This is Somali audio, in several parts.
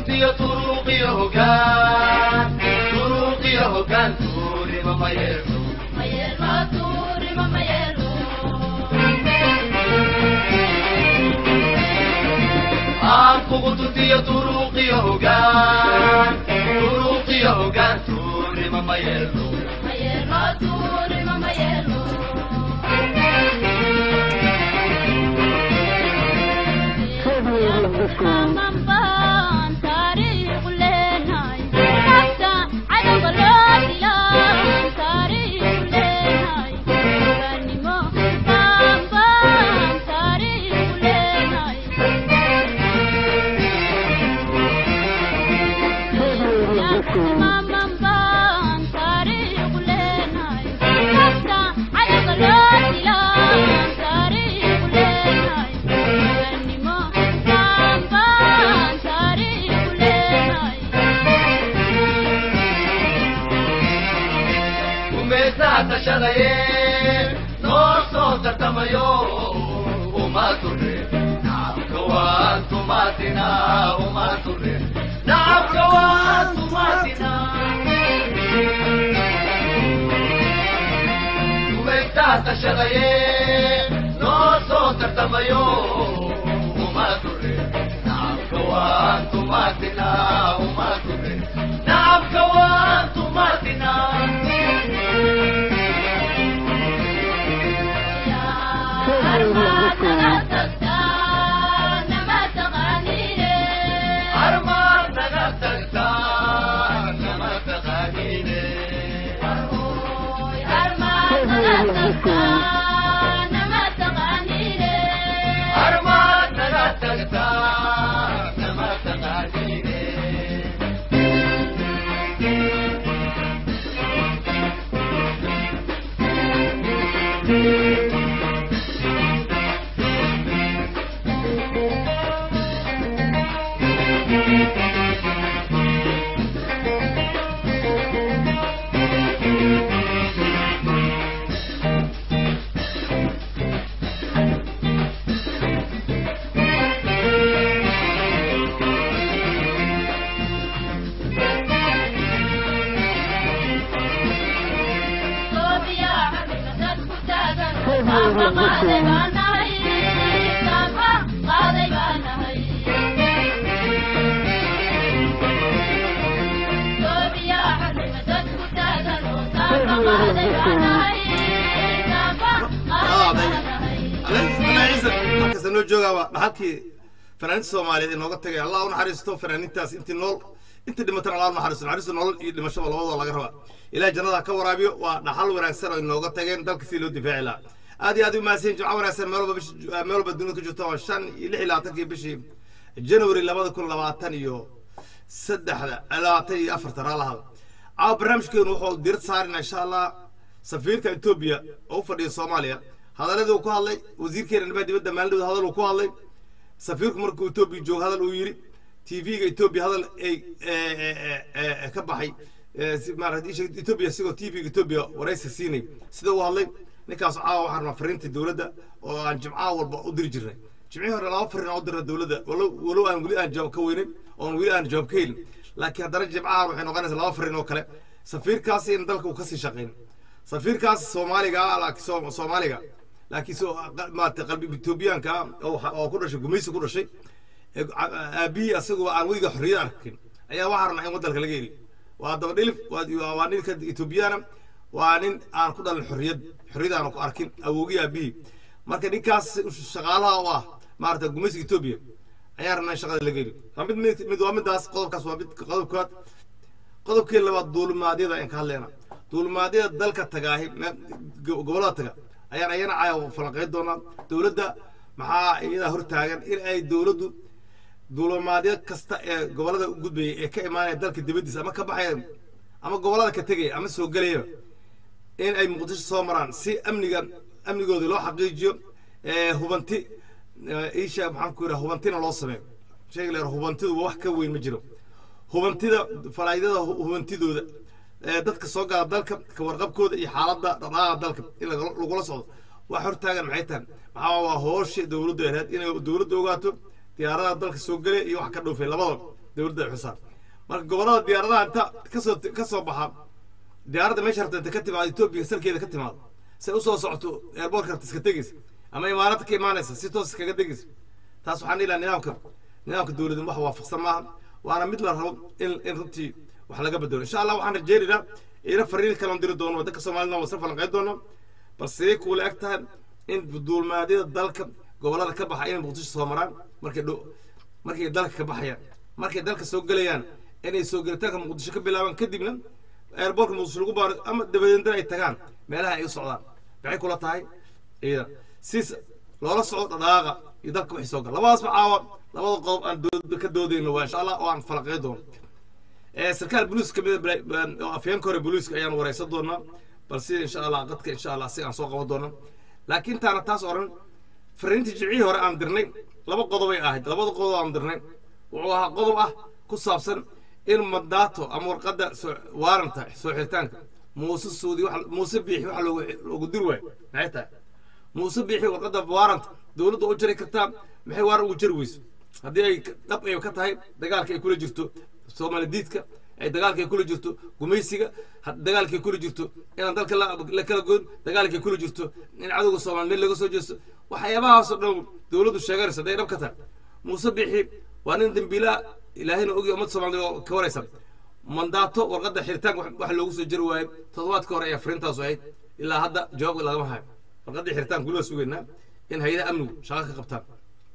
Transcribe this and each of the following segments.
tuntiyo turuuqiyo hogaan turuuqiyo hogaan tuurima ma yeelo aan kugu tuntiyo turuuqiyo hogaan turuuqiyo hogaan tuurima ma yeelo umeesaa tashadaye noo soo tartamayo uma ture nacabka waan tumaatina uma ture nacabka waan tumaatina umeesaa tashadaye noo soo tartamayo uma ture nacabka waan tumaatina uma ture nacabka waan tumaatina armaan naga tagtaa nama taqaaniine armaan naga tagtaa nama taqaaniine halkaas noo joogaaba dhaxalkii fanaaniinta soomaaliyeed inooga tagay allah u naxariisto fanaaniintaas intii nool intii dhimatana allah u naxariisto naxariisto nolol iyo dhimashaba labadoo laga rabaa ilaah jannada ha ka waraabiyo waa dhaxal wanaagsan oo inooga tageen dalka si loo difaaci lahaa aad iyo aad u mahadsan jimco wanaagsan meel walba bish meel walba dunida ku jirto waa shan iyo lix iyo labaatankii bishii january labada kun labaatan iyo saddexda labaatan iyo afarta raalaha caawa barnaamijkeenu wuxuu diirad saarina insha allah safiirka etoobiya oo u fadhiya soomaaliya hadaladii uu ku hadlay wasiirkeena arrimaha dibadda maalindhowda hadal uu ku hadlay safiirku markuu etoobiya joogo hadal uu yidhi tv-ga etoobiya hadal ay ka baxay maarata etoobiya isagoo tv-ga etoobiya waraysi siinay sida uu hadlay ninkaas caawa waxaan rabaa fariinta dowladda oo aan jimcaha walba u diri jirnay jimcihii hore laba fariin aan u dirna dowladda walow walow aan weli aan jawaab ka weynin oon weli aan jawaab ka helin laakiin haddana jimcahan waxay noqonaysaa laba fariin oo kale safiirkaasi in dalka uu kasii shaqayn safiirkaas soomaaliga ah laakiin Soom- soomaaliga laakiin soo maarata qalbi etoobiyaanka ah oo waxa- oo ku dhashay gumaysi ku dhashay ee aabihii asagoo aan weliga xorriyad arkin ayaa waxaa rabnaa in waddanka laga heli waa daba dhilif waa waa ninka etoobiyaana waa nin aan ku dhalin xorriyad xorriyad aan ku arkin awowgii aabihii marka ninkaas shaqaalaha u ah maarata gumaysiga etoobiya ayaa rabnaa in shaqada laga heli waa mid mid mid waa midaas qodobkaas waa mid qodobkaad qodobkii labaad duulimaadyada aan ka hadlayna duulimaadyada dalka tagaahi me- go- gobollada taga ayaan ayana caawa falanqeyn doonaa dowladda maxaa iyadaa hortaagan in ay dowladdu duulimaadyo kasta ee gobollada u gudbaya ee ka imaanaya dalka dibaddiisa ama ka baxaya ama gobollada ka tegaya ama soo gelaya in ay muqdisho soo maraan si amniga amnigooda loo xaqiijiyo ee hubanti ee isha maxaan ku yidhaha hubantina loo sameeyo sheegi leer hubantidu wax ka weyn ma jiro hubantida falaayidada hu- hubantidooda ee dadka soo gala dalka ka warqabkooda iyo xaaladda dhaqdhaqaaqa dalka in laga- lagula socdo wax hortaagan maxay tahay maxaa waa hoosha dowladdu ahayd inay dowladdu ogaato diyaaradaha dalka soo gelaya iyo wax ka dhoofay labadaba dowladda ay xusaa marka gobollada diyaaradaha inta kasoo kasoo baxa diyaaradda meesha rabta inta ka timaado etoobiya salkeeda ka timaado say usoo socoto airboortka rabta iska tegeysa ama imaarada ka imaanaysa si toos iskaga tegeysa taas waxaan dhihi lahaa nidaamka nidaamka dowladda wax waafaqsan maaha waana mid la rabo in in runtii wax laga bedelo insha allah waxaan rajeynaynaa ina fariin kaloon diri doono waddanka soomaalina waa isla falanqeyn doono balse kuula eg tahay in duulmaadyada dalka gobollada ka baxa inay muqdisho soo maraan markay dho markay dalka ka baxayaan markay dalka soo gelayaan inay soo gelitaanka muqdisho ka bilaabaan kadibna airboortka muqdisho lagu baaro ama dabadeedna ay tagaan meelaha ay u socdaan maxay kula tahay iyada siis loola socdo dhadhaaqa iyo dalka wixii soo gala labadaasba caawa labada qodob aan dood ka doodayno waa insha allah oo aan falaqey doono sarkaal boliiska kamid oo afyeenka hore boliiska ayaan wareysan doonaa balse insha allah qadka insha allah si aan soo qaban doona laakiin taana taas oran fariintii jimcihii hore aan dirnay laba qodobay ahayd labada qodob aan dirnay wuxuu ahaa qodob ah ku saabsan in mandaato ama warqadda waaranta soo xiritaanka muuse suudi muuse biixi waxa loogu dir waayo maxay tahay muuse biixi warqadda waaranta dowladda u jari kartaa maxay waaran ugu jari weyso haddii ay dhab ay ka tahay dagaalka ay kula jirto soomaali diidka ay dagaalka ay kula jirto gumaysiga dagaalka ay kula jirto inaan dalka la kala goyn dagaalka ay kula jirto in cadowga soomaali meel laga soo jeesto waxyaabahaasoo dhan dowladdu sheeganaysa hadday dhab ka tahay muuse biixi waa nin dembiilaa ilaahayna ogi ummadda soomaalida oo ka waraysa mandaato warqadda xiritaanka wax loogu soo jari waayo toddobaadka hore ayaa fariintaasu ahayd ilaa hadda jawaab lagama hayo warqaddii xiritaanka weliba sugaynaa in hay-adaha amnigu shaqo ka qabtaan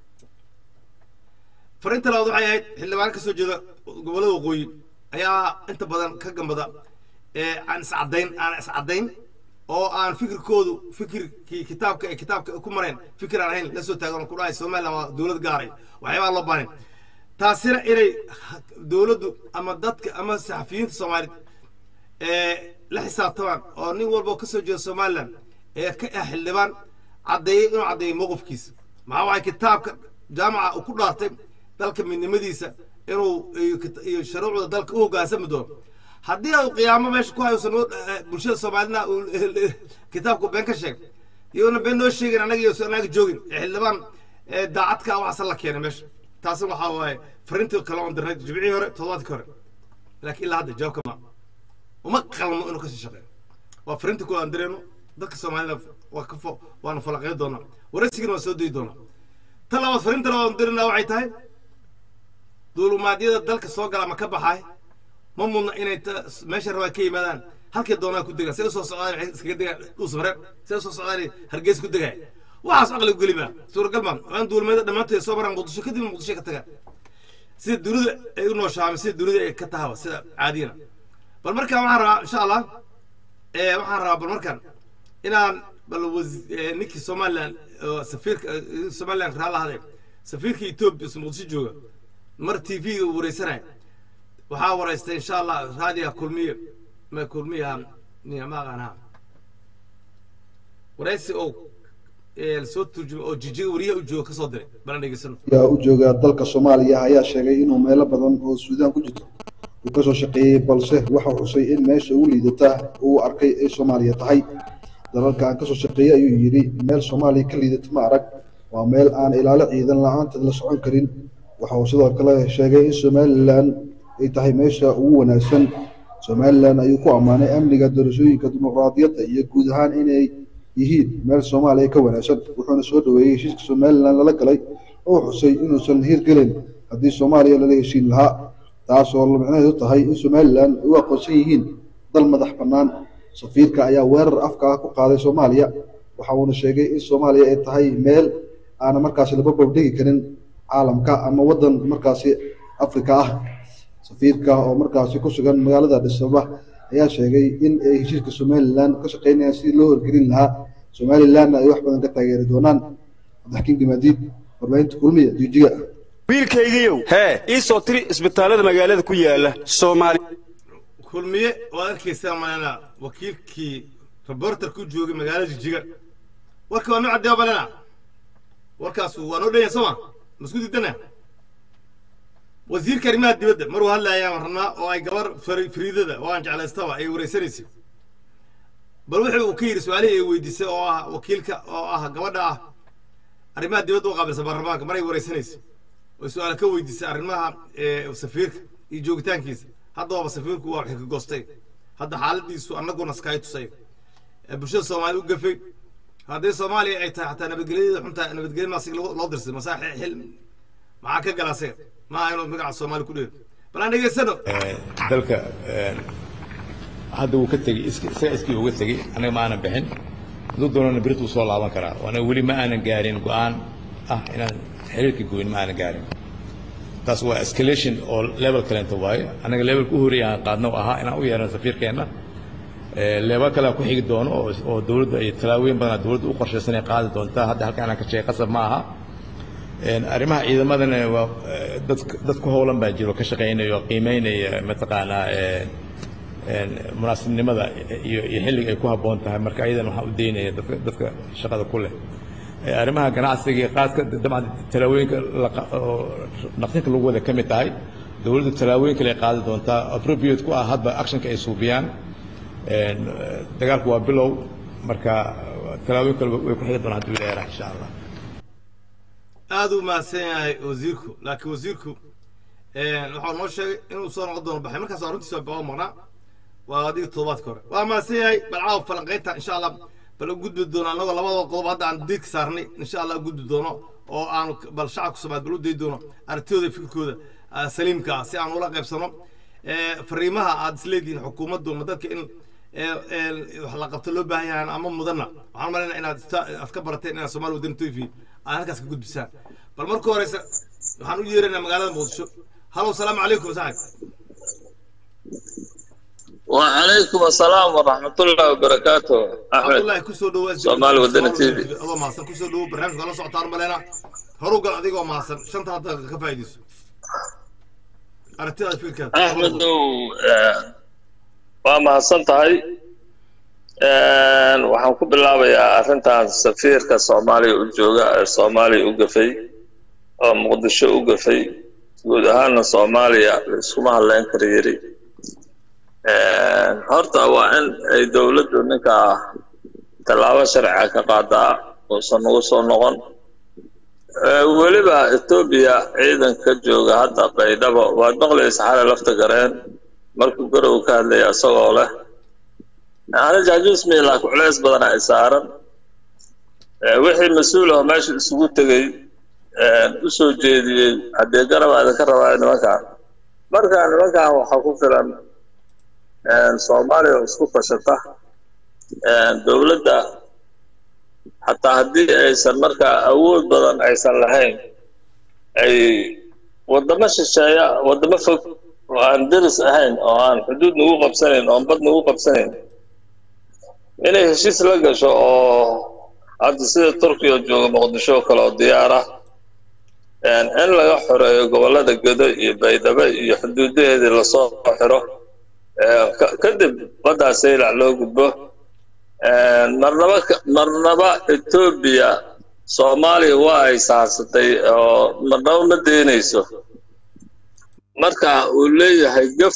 fariinta labaad waxay ahayd xildhibaan ka soo jeeda gobollada waqooyi ayaa inta badan ka gambada ee aan iscadayn aan iscadayn oo aan fikirkoodu fikirkii kitaabka ay kitaabka ku mareen fikir aan ahayn la soo taagan ku dhahay somaliland waa dowlad gaaray waxyaabaa loo baahnay taasina inay dowladdu ama dadka ama saxafiyiinta soomaaliyed ee la xisaabtamaan oo nin walba ka soo jeeda somaliland ee ka ah xildhibaan caddeeyey inuu caddeeyey mowqifkiisa maxaa waay kitaabka jaamaca uu ku dhaartay dalka midnimadiisa inuu iyo shuruucda dalka u hoggaansami doono haddii uu qiyaamo meesha ku hayusan bulshada soomaalina uu kitaabku been ka sheeg iyona been noo sheegin annaga iyo annaga joogin xildhibaan daacadka waxaasa la keenay meesha taasina waxaa waaye fariintii kale oon dirnay jimcihii hore toddobaadkii hore laakiin ilaa hadda jawaabka ma uma qalmo inuu kasii shaqeeyo waa fariinta kule aan dirayno dadka soomaalida waa ka fo waanu falaqeyn doonaa waraysigina waa soo dayi doonaa ta labaad fariinta labaad aan dirayna waxay tahay duulumaadyada dalka soo gala ama ka baxaay ma mudna inay meesha rabaa ka yimaadaan halkay doonaa ku degaan say usoo socdaan waxay iskaga degaan dhuusmare say usoo socdaan hargeys ku degaay waxaas aqli geli maa suuragal maa waan duulumada dhammaanteed soo maraan muqdisho kadibna muqdisho ka tagaan sida dunida ay u nooshaamay sida dunida ay ka tahaba sida caadiyana bal markaan waxaan rabaa insha allah waxaan rabaa bal markaan inaan bal ninkii somaliland safiirka somaliland raala hadee safiirka etoobiya muqdisho jooga mar t v wareysanaya waxaa waraystay insha allah raadiga kulmiye ma kulmiya maqaanha waraysi oo soo turjuma oo jijiga wariyaha u jooga kasoo diray balan dhegeysano yaa u jooga dalka soomaaliya ayaa sheegay inuu meelo badan oo suudaan ku jirto uu kasoo shaqeeyey balse waxa xusay in meesha ugu liidata uu arkay ay soomaaliya tahay dalalka aan kasoo shaqeeyey ayuu yidhi meel soomaaliya ka liidata ma arag waa meel aan ilaalo ciidan la-aanteed la socon karin waxa uu sidoo kale sheegay in somalilan ay tahay meesha ugu wanaagsan somalilan ayuu ku ammaanay amniga doorashooyinka dimuqraadiyadda iyo guud ahaan inay yihiin meel soomaaliya ka wanaagsan wuxuuna soo dhaweeyey heshiiska somalilan lala galay oo xusay inuusan hirgelin haddii soomaaliya lala heshiin lahaa taas oo micnaheedu tahay in somalilan ay u aqoonsan yihiin dal madax bannaan safiirka ayaa weerar afka ah ku qaaday soomaaliya waxa uuna sheegay in soomaaliya ay tahay meel aana markaasi laba babdhigi karin caalamka ama waddan markaasi afrika ah safiirka oo markaasi ku sugan magaalada dhisaba ayaa sheegay in ay heshiiska somalilan ka shaqeynayaan sidii loo horgelin lahaa somalilanna ay wax badan ka taageeri doonaan cabdixakiin gimaadiid warbaahinta kulmiya jijiga wiilkaygiiow hee ii soo tiri isbitaallada magaalada ku yaala soomaali kulmiye waad arkaysaa malena wakiilkii reporter ku joogay magaalada jijiga warka waa noo caddeeyo balena warkaas waa noo dhanya sooma masku diidana wasiirka arrimaha dibadda maruu hadlayaan rabnaa oo ay gabar fariidada oo aan jeclaystaba ay wareysanaysay bal wuxuu uu ka yidhi su-aalihii ay weydiisay oo ah wakiilka oo ah gabadha ah arrimaha dibadda u qaabilsan baarlamaanka maray wareysanaysay oo su-aal ka weydiisay arrimaha ee, safiirka iyo joogitaankiisa haddaba safiirku waa wixii ka goostay hadda xaaladiisu annaguna iskaga tusay ee bulshada soomaaliya u gafay haddii soomaaliya ay tahay xataa nabadgelyada xunta nabadgelya maasig loo loo dirsay masaa xil maxaa ka galaasee maaha inuu magaca soomaali ku dheer bal aan dhegeysano dalka een, hadda wuu ka tegey iska- isaga iskii uga tegey anaga ma aanan bixin hadduu doonana berit wuu soo laaban karaa anaga weli ma aanan gaarin go-aan ah inaan xiriirka goyn ma aanan gaarin taas waa escalation oo level kalenta waaye anaga levelka u horeeya aan qaadno ahaa inaan u yeerano safiirkeenna Ee, leebal kale aan ku xigi doono oo oo dowladda iyo tallaabooyin badan dowladda u qorshaysan ay qaadi doontaa hadda halka inaan ka sheegay qasab ma aha Een, arrimaha ciidamadana waa ee, dad dad ku howlan baa jiro ka shaqaynaya oo qiimeynaya mataqaanaa een, een, munaasibnimada iyo iyo xilliga ay ku habboon tahay marka ayadana waxaan u daynaya dadka dadka shaqada ku leh Ee, arrimaha ganacsiga iyo qaadka dabcan tallaabooyinka la qa- oo naqdinka lagu wada ka mid tahay dowladdu tallaabooyin kale ay qaadi doontaa appropriate ku ah hadba actionka ay suubiyaan Een, eh, dagaalku waa bilow marka tallaabooyin kale way ku xigi doonaan hadduu ilaahay raax insha allah aad u mahadsan yahay wasiirku laakiin wasiirku waxaa noo sheegay inuu soo noqon doono baxay markaas arrintiisa baa maqnaa waa adiga toddobaadka hore waa mahadsan yahay bal caawa falanqaynta insha allah bal u gudbi doono annagoo labada qodob hadda aan diidka saarnay insha allah u gudbi doono oo aan bal shacabka soomaaliya bal u dayi doono aragtidooda iyo fikirkooda ah, saliimka ah si aan ula qaybsano Eh, fariimaha aad isleedihiin xukuumaddu ma dadka in eh, eh, wax la qabto loo baahan yahay ama mudana waxaan malaynaa inaad ista- aad ka barateen inaad soomaali wadani tv aad halkaas ka gudbisaan bal marka horeysa waxaan u yeeraynaa magaalada muqdisho halow salaamu calaykum saaxib وعليكم السلام ورحمة الله وبركاته أحمد cabdullaahi kusoo dhawo Soomaali Wadani TV. adoo mahadsan kusoo dhawo barnaamijka la socotaan maleynaa horu gal adigoo mahadsan shanta hadda ka faa'iidayso aragtidaada fikirkaada أحمد waa mahadsan tahay Een, waxaan ku bilaabayaa arrintan safiirka soomaaliya u jooga ee soomaaliya u gafay oo muqdisho u gafay guud ahaana soomaaliya la iskuma hadleyn kara yiri Een, horta waa in ay dowladdu ninka tallaabo sharciga ka qaadaa uusan ugu soo noqon Ee, weliba etoobiya ciidanka jooga hadda baydhabo waad maqlaysa xalay lafta gareen markuu garow ka hadlaya isagoo leh ana jaajuus miilaa culeys badan ay saaran Ee, wixii mas-uul ah meesha isugu tegey een, u soo jeediyey haddee garab aadan ka rabaa nimankan marka nimankan waxaa ku filan een, soomaaliya oo isku fashata een, dowladda xataa haddii aysan markaa awood badan aysan lahayn ay wadamo shisheeya wadamo fog oo aan deris ahayn oo aan xuduud nagu qabsanayn oo aan bad nagu qabsanayn inay heshiis la gasho oo hadda sida turkiya oo jooga muqdisho oo kale oo diyaar ah een, in laga xoreeyo gobollada gedo iyo baydhabo iyo xuduudaheedii lasoo xiro ee, ka- kadib baddaa saylac loo gudbo Een, marnaba ka- marnaba etoobiya soomaaliya waa ay saarsatay oo marnaba ma deynayso marka uu leeyahay gaf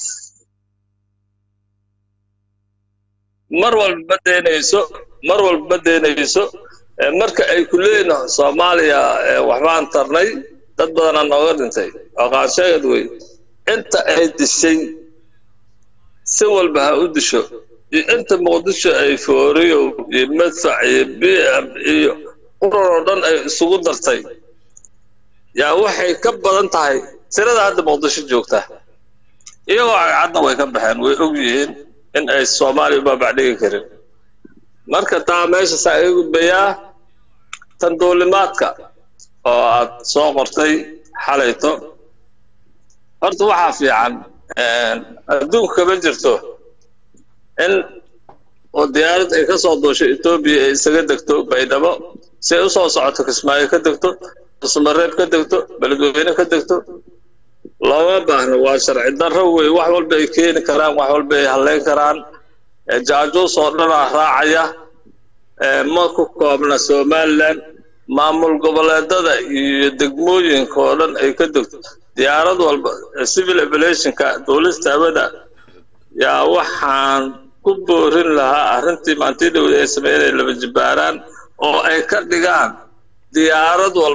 mar walba ma deynayso mar walba ma deynayso Ee, marka ay ku leeyihin soomaaliya ee, waxbaan tarnay dad badanaa nooga dhintay oo qaansheegad wey inta ay dishay si walba ha u disho iyo inta muqdisho ay fooriyo iyo madfac iyo b m iyo qurar oo dhan ay isugu dartay yaa waxay ka badan tahay tirada hadda muqdisho joogta iyagoo cagcadna way ka baxeen way og yihiin in ay soomaaliya u baabacdhigi karin marka taa meesha saa iga gudbayaa tan duulimaadka oo aad soo qortay xalayto horta waxaa fiican een, adduunka kama jirto in oo diyaarad ay ka soo duusho etoobiya ay isaga degto baydhabo si ay usoo socoto kismaayo ka degto ismareeb ka degto beledweyne ka degto looma baahno waa sharci darro wey wax walba ay keeni karaan wax walba ay halleyn karaan Ee, jaajuus oo dhanaa raacaya Ee, ma ku koobna somaliland maamul goboleedada iyo degmooyinka oo dhan ay ka degto diyaarad walba ee civil aviationka duulista hawada yaa waxaan ku boorin lahaa arrintii maantii dhowda ay sameeyeen ay laba jibbaaraan oo ay ka dhigaan diyaarad walba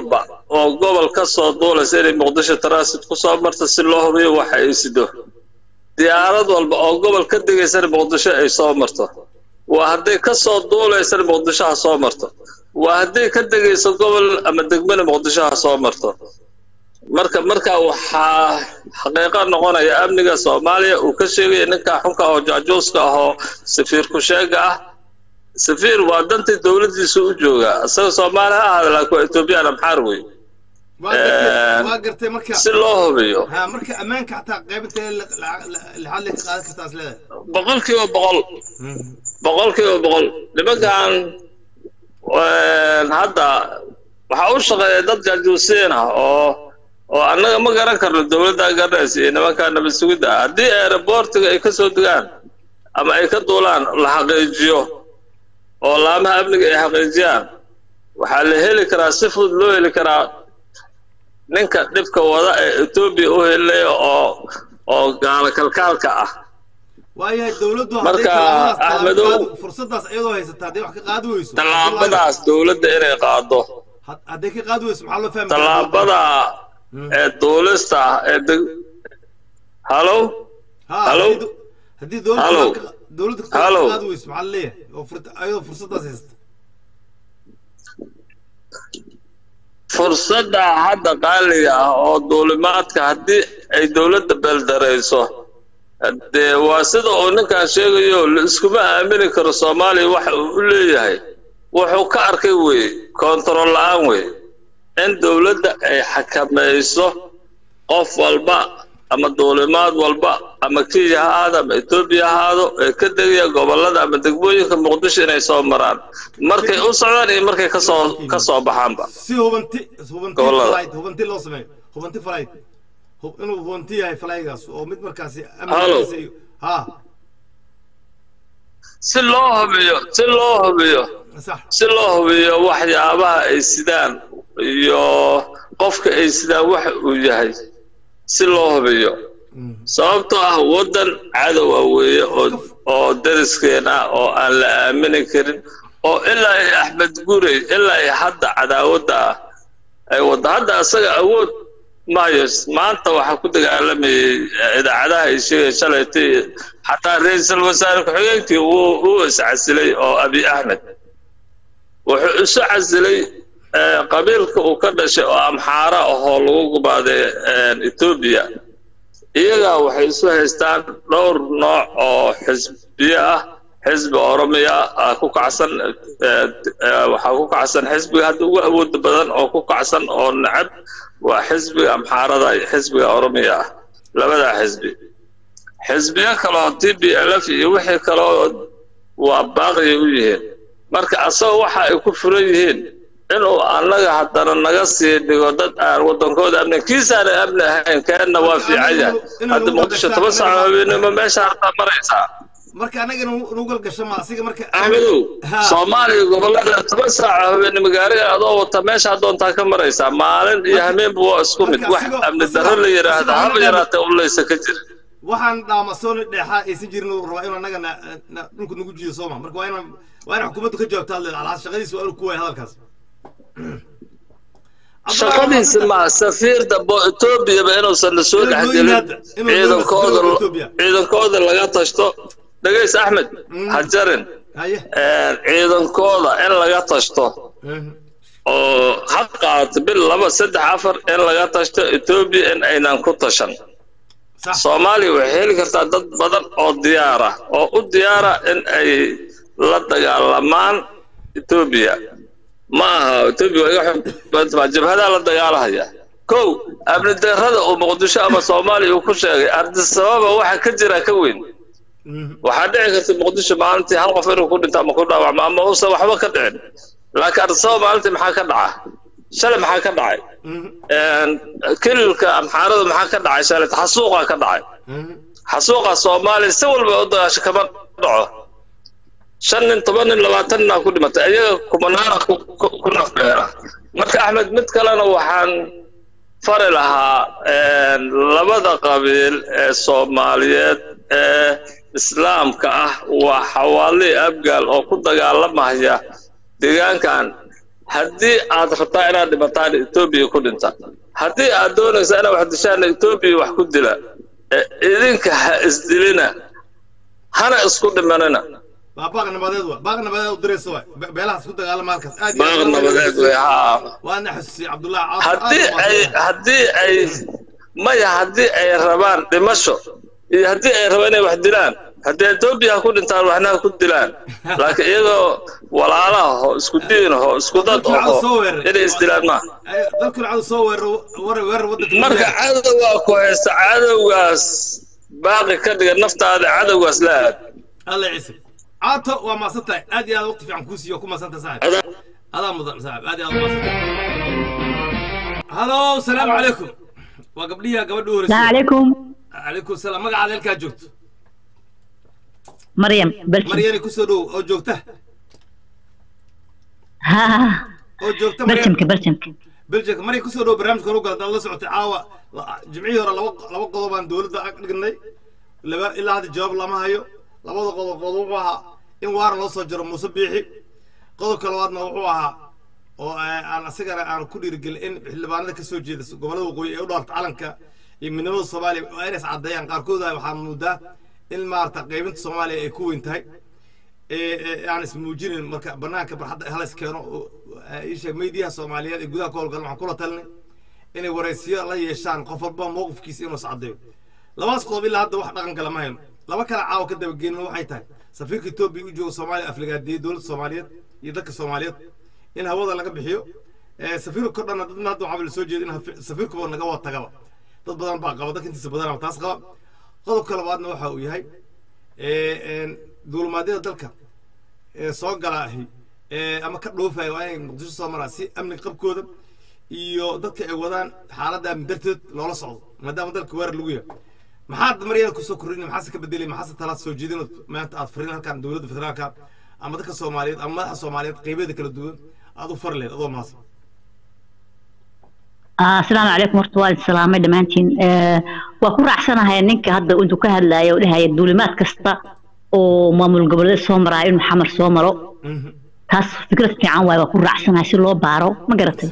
oo gobol ka soo duulaysa inay muqdisho transit ku soo marto si loo hubiyo waxa ay sido diyaarad walba oo gobol ka degaysana muqdisho ay soo marto waa hadday ka soo duulaysana muqdisho ha soo marto waa hadday ka degayso gobol ama degmana muqdisho ha soo marto marka marka waxaa xaqiiqo noqonaya amniga soomaaliya uu ka sheegaya ninka xunka oo jaajuuska ah oo safiir ku-sheega ah safiir waa dantii dowladdiisu u joogaa isaga soomaali ha ahaada laakiin waa etoobiyaan amxaar wey waa gartay waa gartay marka si loo hubiyo ha marka ammaanka xataa qaybinta lixaad le ka qaadan kartaa is leedahay boqol kiiba boqol boqol kiiba boqol nimankan hadda waxaa u shaqeeya dad jaajuusiin ah oo oo annaga ma garan karno dowladda garanaysa iyo nimankaa nabad sugidda ah haddii aeroboortiga ay ka soo degaan ama ay ka duulaan la xaqiijiyo oo laamaha amniga ay xaqiijiyaan waxaa la heli karaa si fudud loo heli karaa ninka dhibka wada ee etoobiya u helaya oo oo gaalo kalkaalka ah waayahay dowladdu Marka, Ahmedow- fursadaas iyadoo haysata hadday wax ka qaadi weyso tallaabadaas dowladda inay qaado had- hadday ka qaadi weyso maxaa loo fahmi karaa? tallaabada ee duulista ah ee deg halo Ha, Hello? haddii do- haddii dowladdu Hello? wax ka- dowladdu ka Hello? qaadi weyso maxaa la leeyahay oo furta- iyadoo fursadaas haysata fursadda hadda qaaliga ah oo duulimaadka haddii ay dowladda beeldarayso dee waa sida uu ninkan sheegayo la iskuma aamini karo soomaaliya waxa uu u leeyahay wuxuu ka arkay wey kontarool la-aan wey in dowladda ay xakamayso qof walba ama duulimaad walba ama kenya ha ahaado ama etoobiya ha ahaado ee ka degaya gobollada ama degmooyinka muqdisho inay soo maraan markay u socdaan iyo markay kasoo ka soo baxaanba si hubanti hubanti Gobollada. flight hubanti loo sameeyo hubanti flight Hub- inuu hubanti yahay flygaas oo mid markaasi Hello? amnigiisa iyo ha si loo hubiyo si loo hubiyo sax si loo hubiyo waxyaabaha ay sidaan iyo qofka ay sidaan waxa uu yahay si loo hubiyo sababtoo ah waddan cadowa weeye oo oo dariskeen ah oo aan la aamini karin oo ilaa ay axmed gurey ilaa ay hadda cadaawadda ah ay wadda hadda isaga awood maayo maanta waxaa ku dagaalamayay idaacadaha ay sheegay shalaytay xataa ra-iisul wasaare ku-xigeenkii wuu wuu iscasilay oo abi axmed wuxuu isu casilay eh, qabiilka uu ka dhashay oo amxaara ahoo lagu gubaaday eh, etoobiya iyagaa waxay isu haystaan dhowr nooc oo xisbiye ah xisbi oromiya ah ku kacsan eh, eh, waxaa ku kacsan xisbiga hadda ugu awooda badan oo ku kacsan oo necab waa xisbiga amxaarada iyo xisbiga oromiya ah labadaa xisbi xisbiyo kaloo t b l f iyo wixii kaloo waa baaqiyay u yihiin marka asagoo waxa ay ku furan yihiin inuu annaga haddana naga sii dhigo dad aan waddankooda amni kiisaana amni ahayn keenna waa fiican yahay hadda muqdisho toban saaco habeenimo meesha hartaa maraysaa marka anaga nu galgasho ma asiga marka axmedow Ha. soomaaliya gobollada toban saaco habeenimo gaariga adoo wata meesha doontaa ka maraysaa maalin iyo hameenba waa isku mid Marka wax asigoo- amni asigoo- darro la yidhaahda asigoo haba anaga- yaraatee uleysa ka jira waxaan dhaamasooni dheexaa aysan jirin uu rabaa inuu anaga na- na- dhulka nagu jiyo sooma marka waa inaan waa in xukuumaddu ka jawaabta hadle alaa shaqadiisa waa inuu ku waaya hadalkaas shaqadiisi ma safiir dambe oo etoobiyaba inuusan la soo Inuu dhex loo gelin yimaado, inuu loo ciidankooda yimaado Ethiopia. ciidankooda laga tashto dhagays axmed Mm. ha jarin haye ciidankooda in laga tashto Mhm. oo ha qaato bil laba saddex afar in laga tashto etoobiya in aynan ku tashan sax soomaaliya waxay heli kartaa dad badan oo diyaara oo u diyaara in ay la dagaalamaan etoobiya ma aha etoobiya waa iga xog badan tahay jabhadaa la dagaalahaya kow amni darrada uu muqdisho ama soomaaliya uu ku sheegay ardisababa waxa ka jira ka weyn Mhm. waxaa dhici karta muqdisho maalintii hal qof inuu ku dhinto ama ku dhaawacmo ama uusan waxba ka dhicin laakiin ardisababa maalintii maxaa ka dhaca shalay maxaa ka dhacay Mhm. kililka amxaarada maxaa ka dhacay shalay xasuuqaa ka dhacay Mhm. xasuuqa soomaaliya si walba u dagaasho kama dhaco shan nin toban nin labaatan nin aa ku dhimatay iyaga kumanaana ku ku- ku nafbeera marka axmed mid kalena waxaan fari lahaa labada qabiil ee soomaaliyeed ee islaamka ah waa xawaalii abgaal oo ku dagaalamaya deegaankan haddii aad rabtaa inaad dhimataan etoobiya ku dhinta haddii aad doonaysaa inaad wax dishaan etoobiya wax ku dila ee idinka ha isdilina hana isku dhimanina waa baaq nabadeed wa baaq nabadeed u diraysa waay Be- beelahaas ku dagaalama halkaas aad iyo baaq aad nabadeed wey haa waana xasuusiyey cabdullahi caafur haddii aad ay u mahadsan. haddii ay maya haddii ay rabaan dhimasho iyo haddii ay rabaan inay wax dilaan haddii etoobiya ha ku dhintaan waxna ha ku dilaan laakiin iyagoo walaalaha ho isku diin ho isku dad oho inay isdilaan maaha Ay, dalkuna cadu soo weeraro war- weerar waddanka marka cadowgaa ku haysta cadowgaas baaqi ka dhiga naftaada cadowgaas la aad alla ciise caato waa maasan tahay aad iyo aad waqti fiican kuu siiyo ku maasan tahay saaxib Adaa- adaa mudan saaxib aad iyo aad u maasan tahay halo salaamu calaykum waa gabdhiya gabadha u السلام horeysay عليكم calaykum salaam magacaada halkaa joogto مريم بلشم maryani kusoo dhow oo joogta ها ها oo joogta maryam بلشمك بلشمك beljika marya kusoo dhow barnaamijka horu galad la socotay caawa la- jimcihii hore laba laba qodob baan dowladda ag dhignay laba ilaa hadda jawaab lama hayo labada qodob qodob wuxuu ahaa in waaran loo soo jaro muuse biixi qodobka labaadna wuxuu ahaa oo eh, aan asagana aan ku dhiirigelin in xildhibaanada ka soo jeeda gobollada waqooyi ee u dhaarta calanka iyo midnimada soomaaliya waa inays caddeeyaan qaarkood waxaa moodaa in maarata qaybinta soomaaliya ay ku weyn tahay ee ee aan ismuujinin marka banaanka barxadda halas keeno oo, eh, isha meediyaha soomaaliyeed ee gudaha ka howlgalan waxaan kula talinay inay waraysiyo la yeeshaan qof walba mowqifkiisa inuu iscaddeeyo labadaas qodob ilaa hadda wax dhaqan kale ma hayno laba kale caawa ka dabageelin waxay tahay safiirka etoobiya u jooga soomaaliya aflagaadiyey dowladda soomaaliyeed iyo dadka soomaaliyeed in hawada laga bixiyo Eh, safiirka kordhana dadna hadda waxaa la soo jeeda in hafi- safiirkuba naga wada tagaba dad badan baa qaba dadka intiisa badanaba taas qaba qodobka labaadna waxa uu yahay eh, een, duulimaadyada dalka ee soo galaahi ee ama ka dhoofaya waa inay muqdisho soo maraan si amni qabkooda iyo dadka ay wadaan xaaladda amni darteed loola socdo maadaama dalka weerar lagu yahay maxaad maryada kusoo kordhin maxaase ka bedelay maxaase talaad soo jeedin maanta aad farin halkan dowladda federaalka ama dadka soomaaliyeed ama madaxa soomaaliyeed qeybeeda kala duwan aad u fari lehed adoo mahadsan آه السلام عليكم ورحمة الله السلام دمانتين آه وكل رعسنا هاي نك هذا أنتو كهلا يا ولها الدولمات كستا oo maamul goboleed soo maraayo inuu xamar soo maro taas fikrad fiican waaye waa ku raacsanahay si loo baaro ma garatay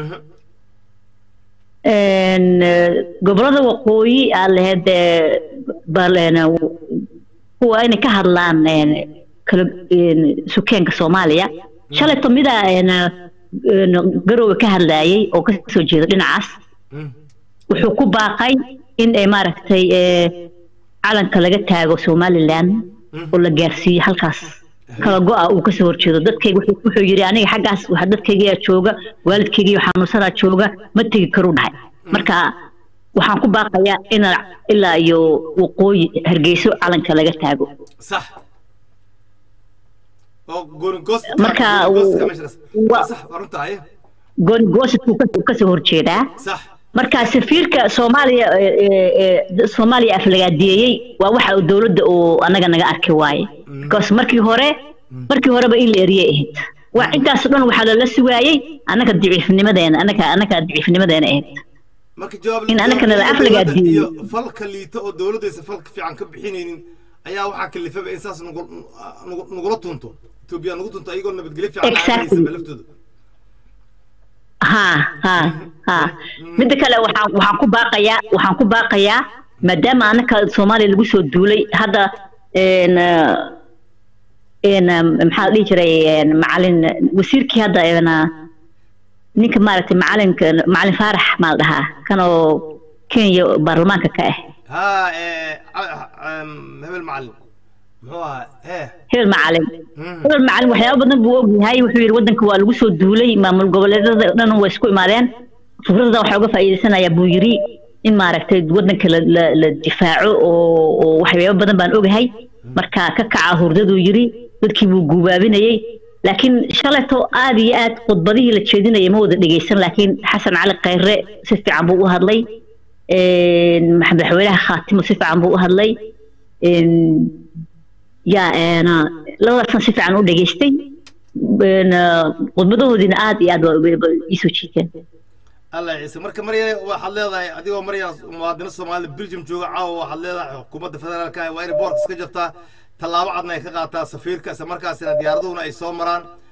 Een, eh, gobolada waqooyi aa lahayd eh, bal een, kuwa inay ka hadlaan een, kala een, sukeenka soomaaliya shalayto midaa een, een, garowga ka hadlayay oo kasoo jeeda dhinacaas wuxuu ku baaqay in ay maaragtay eh, calanka laga taago somaliland oo la gaarsiiyo halkaas kala go-a uu kasoo horjeedo dadkayga wuxuu wuxuu yidhi aniga xaggaas waxa dadkaygiyaa jooga waalidkaygiiyo xanuunsanaa jooga ma tegi karuu dhahay marka waxaan ku baaqayaa in ilaa iyo waqooyi hargeyso calanka laga taago صح oo goonigoos Marka goonigoostka uu- meeshaas. wa- صح waa runta haye goonigoositku kasoo kasoo horjeedaa صح marka safiirka soomaaliya ee, ee, ee, soomaaliya aflagaadeeyey waa waxa uu dowladda uu anaga naga arki waaye because markii hore markii horeba in la eriyay ahayd waa intaas dhan waxaa lala sugaayey annaga daciifnimadeena annaga annaga daciifnimadeena ahayd marka jawaab In anakana la jawaabta aflagaa dowladda diiday. iyo falka liita oo dowladaysa falka fiican ka bixinaynin ayaa waxaa kalifaba in saas nugu- nugu- nugula tunto etoobiya nugu tunto ayagoo nabadgelyo fiican aan Exactly. haysanba laftooda ha ha ha midda kale waxaan waxaan ku baaqayaa waxaan ku baaqayaa maadaama annaka soomaaliya lagu soo duulay hadda een een maxaa la dhihi jiray een macalin wasiirkii hadda een ninka maaragtay macalinka macalin faarax maa la dhahaa kan oo kenya baarlamaanka ka ah ها إيه، ع- عم- هبل معلم هو ايه hebel macalin مم. hebel macalin waxyaaba badan buu ogyahay wuxuu yidhi waddanka waa lagu soo duulay maamul goboleedyada dhan way isku imaadeen fikradda waxaa uga faa'iidaysanayaa buu yidhi in maaragtay waddanka la, la, la difaaco oo, oo waxyaaba badan baan ogahay marka ka kaca hurdaduu yidhi dadkii buu guubaabinayey laakiin shalayto aad iyo aad khudbadihii la jeedinayay ma wada dhegeysan laakiin xasan cali khayre si fiican buu u hadlay een, madaxweynaha khaatimo si fiican buu u hadlay een, yaa een, labadaasna si fiican u dhageystay een, khudbadahoodiina aad iyo aad waa- waa- waa iisoo jiiteen الله يعيسى marka marya waxaad leedahay adigoo marya muwaadino soomaali belgium jooga caawa waxaad leedahay xukuumadda federaalka waa inay boorka iska jirtaa tallaabo cadna ay ka qaataa safiirka isla markaasina diyaaradahuna ay soo maraan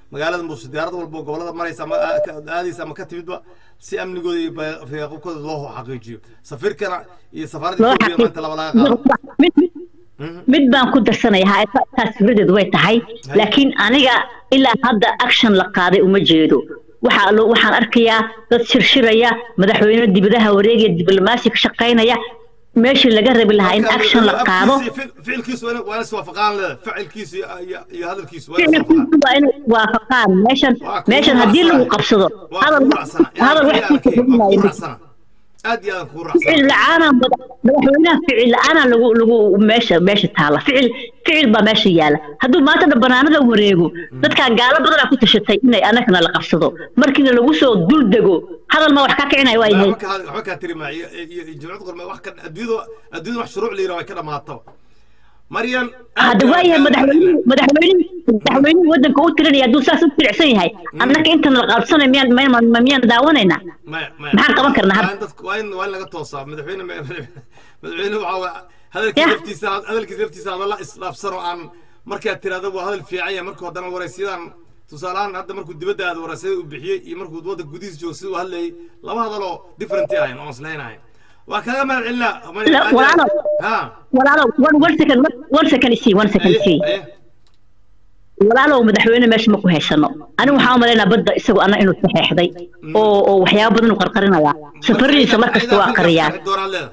magaalada muuse diyaarad walba oo gobolada maraysa ama aa- ka- aadaysa ama ka timidba si amnigooda iyo fayaaqubkooda loo xaqiijiyo safiirkana iyo safaaradda loo etoobiya maanta laba laga qaado xaqiijiyo mid mid baan ku darsanayaa ha- taas fikradeedu way tahay laakiin aniga ilaa hadda action la qaaday uma jeedo waxaa lo- waxaan arkayaa dad shirshiraya madaxweyne dibadaha wareegaya diblomaasi ka shaqaynaya meeshii laga rabi lahaa in Marka, action la qaado afkiisa iyo ficil- ficilkiisu waa in- waa in iswaafaqaan leeda ficilkiisu iyo- iyo iyo hadalkiisu waa in iswaafaqaan ficilkiisu waa inay waafaqaan meeshan Waa kugu meeshan haddii lagu raacsanahay. qabsado waa hadal kugu raacsana hadal wax ku waa kugu kordhinaya raacsana aad iyo aad kugu raacsana ficil la-aana madaxweynaha ficil la-aana lagu lagu meesha meesha taala ficil ficil baa meesha yaala hadduu maanta dhan banaanada wareego dadkaa gaalo badanaa ku tashatay inay anagana la qabsado markiina lagu soo dul dego hadal ma wax ka kicinaya waa yahay waxba ka- waxba kaa tiri maa iyo iyo iyo jimcad qorme wax ka adduunyada adduunyada wax shuruuc la yiraha way ka dhamaato maryan hadda waa yahay madaxweynuhu madaxweynuhu madaxweynuhu waddanka u tirinaya hadduu saas u tiricsan yahay annaka intan la qabsanay miyaan miyaan miyaan daawanaynaa maya maya maxaan qaban karnaa hadda? waa in dadku waa in waa in laga toosaa madaxweyne madaxweyne waxaa waa hadalkiisa Yah. laftiisa hadalkiisa laftiisa hadalla isdhaafsan oo aan markaad tirahdo waa hadal fiican yahay markuu haddana waraysiyadan tusaalehaan hadda markuu dibadda aad waraysiyada u bixiyey iyo markuu wadda gudihiisa joogo siduu hadlayay laba hadaloo different ahayn oo islayn ahayn waa kaga mahad celinaa La- walaalow. ha walaalow one one second one second isii one second isii aye walaalow madaxweyne meesha ma ku haysano anigu waxaan u malaynaa badda isagu anna inuu saxeexday oo oo waxyaabo badan u qarqarinayaa safaradiisa mar kasta waa qariyaa doonaan leeda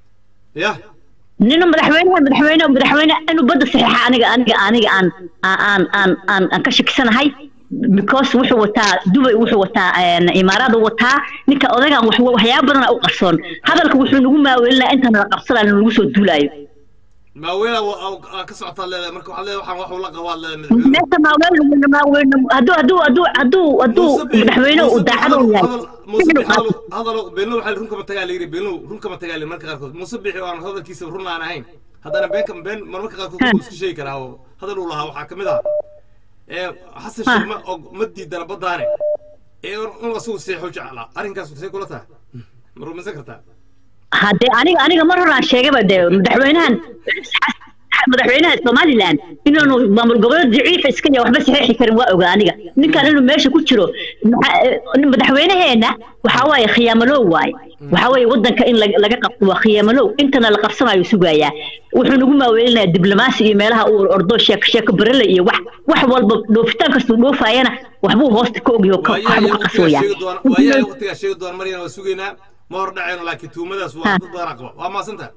ya nina madaxweynaha madaxweyne madaxweyne inuu badda saxeexa aniga aniga aniga aan aan aan aan aan ka shakisanahay because wuxuu wataa dubay wuxuu wataa een, imaaraad uu wataa ninka odagan wax waxyaabo badan u qarsoon hadalka wuxuu nagu maawelinaa intaan la qabsanaa lagu soo duulaayo maaweela waa ka socotaa leedahay marka waxaad leedahay waxaan wax ula qabaad leedahay madaxweyne meesha maaweyn maaweyn hadduu hadduu hadduu hadduu hadduu madaxweyne uu daacad u yahay ficil qaado. hadalo beenlo waxaa run kama tagaa layiri beenlo run kama tagaa layiri marka qaarkood muuse bixi oo aan hadalkiisa run aan ahayn haddana been been marmarka qaarkood wuu iska sheegi karaa oo hadal uu lahaa waxaa kamid ah ee xasan sheekh ma og ma diidana baddaane ee un asagu seexo jeclaa arrinkaas see kula tahay ma rumaysan kartaa haddee aniga aniga mar hore aan sheegaba dee madaxweynahan madaxweynaha somalilan inaanu maamul goboleed daciifa iska yahay waxba saxiixi karin waa ogaa aniga ninkan inuu meesha ku jiro maxaa- eh, madaxweynaheena waxaa waaye khiyaamalow waaye waxaa waaye waddanka in laga laga qabto waa khiyaamalow intana la qabsanayo sugayaa wuxuu nagu maaweelinayaa diblomaasi iyo meelaha uu ordo sheeko sheeko barele iyo wax wax walba dhoofitaan kastuu dhoofaayana waxbuu hoosta ka ogyaho ka- waxbuu ka qasooyaa waayahay waqtigaa sheegi doona maryana waa sugaynaa ma hor dhacayno laakiin tuumadaas waa dad badanaa qaba waa maasanta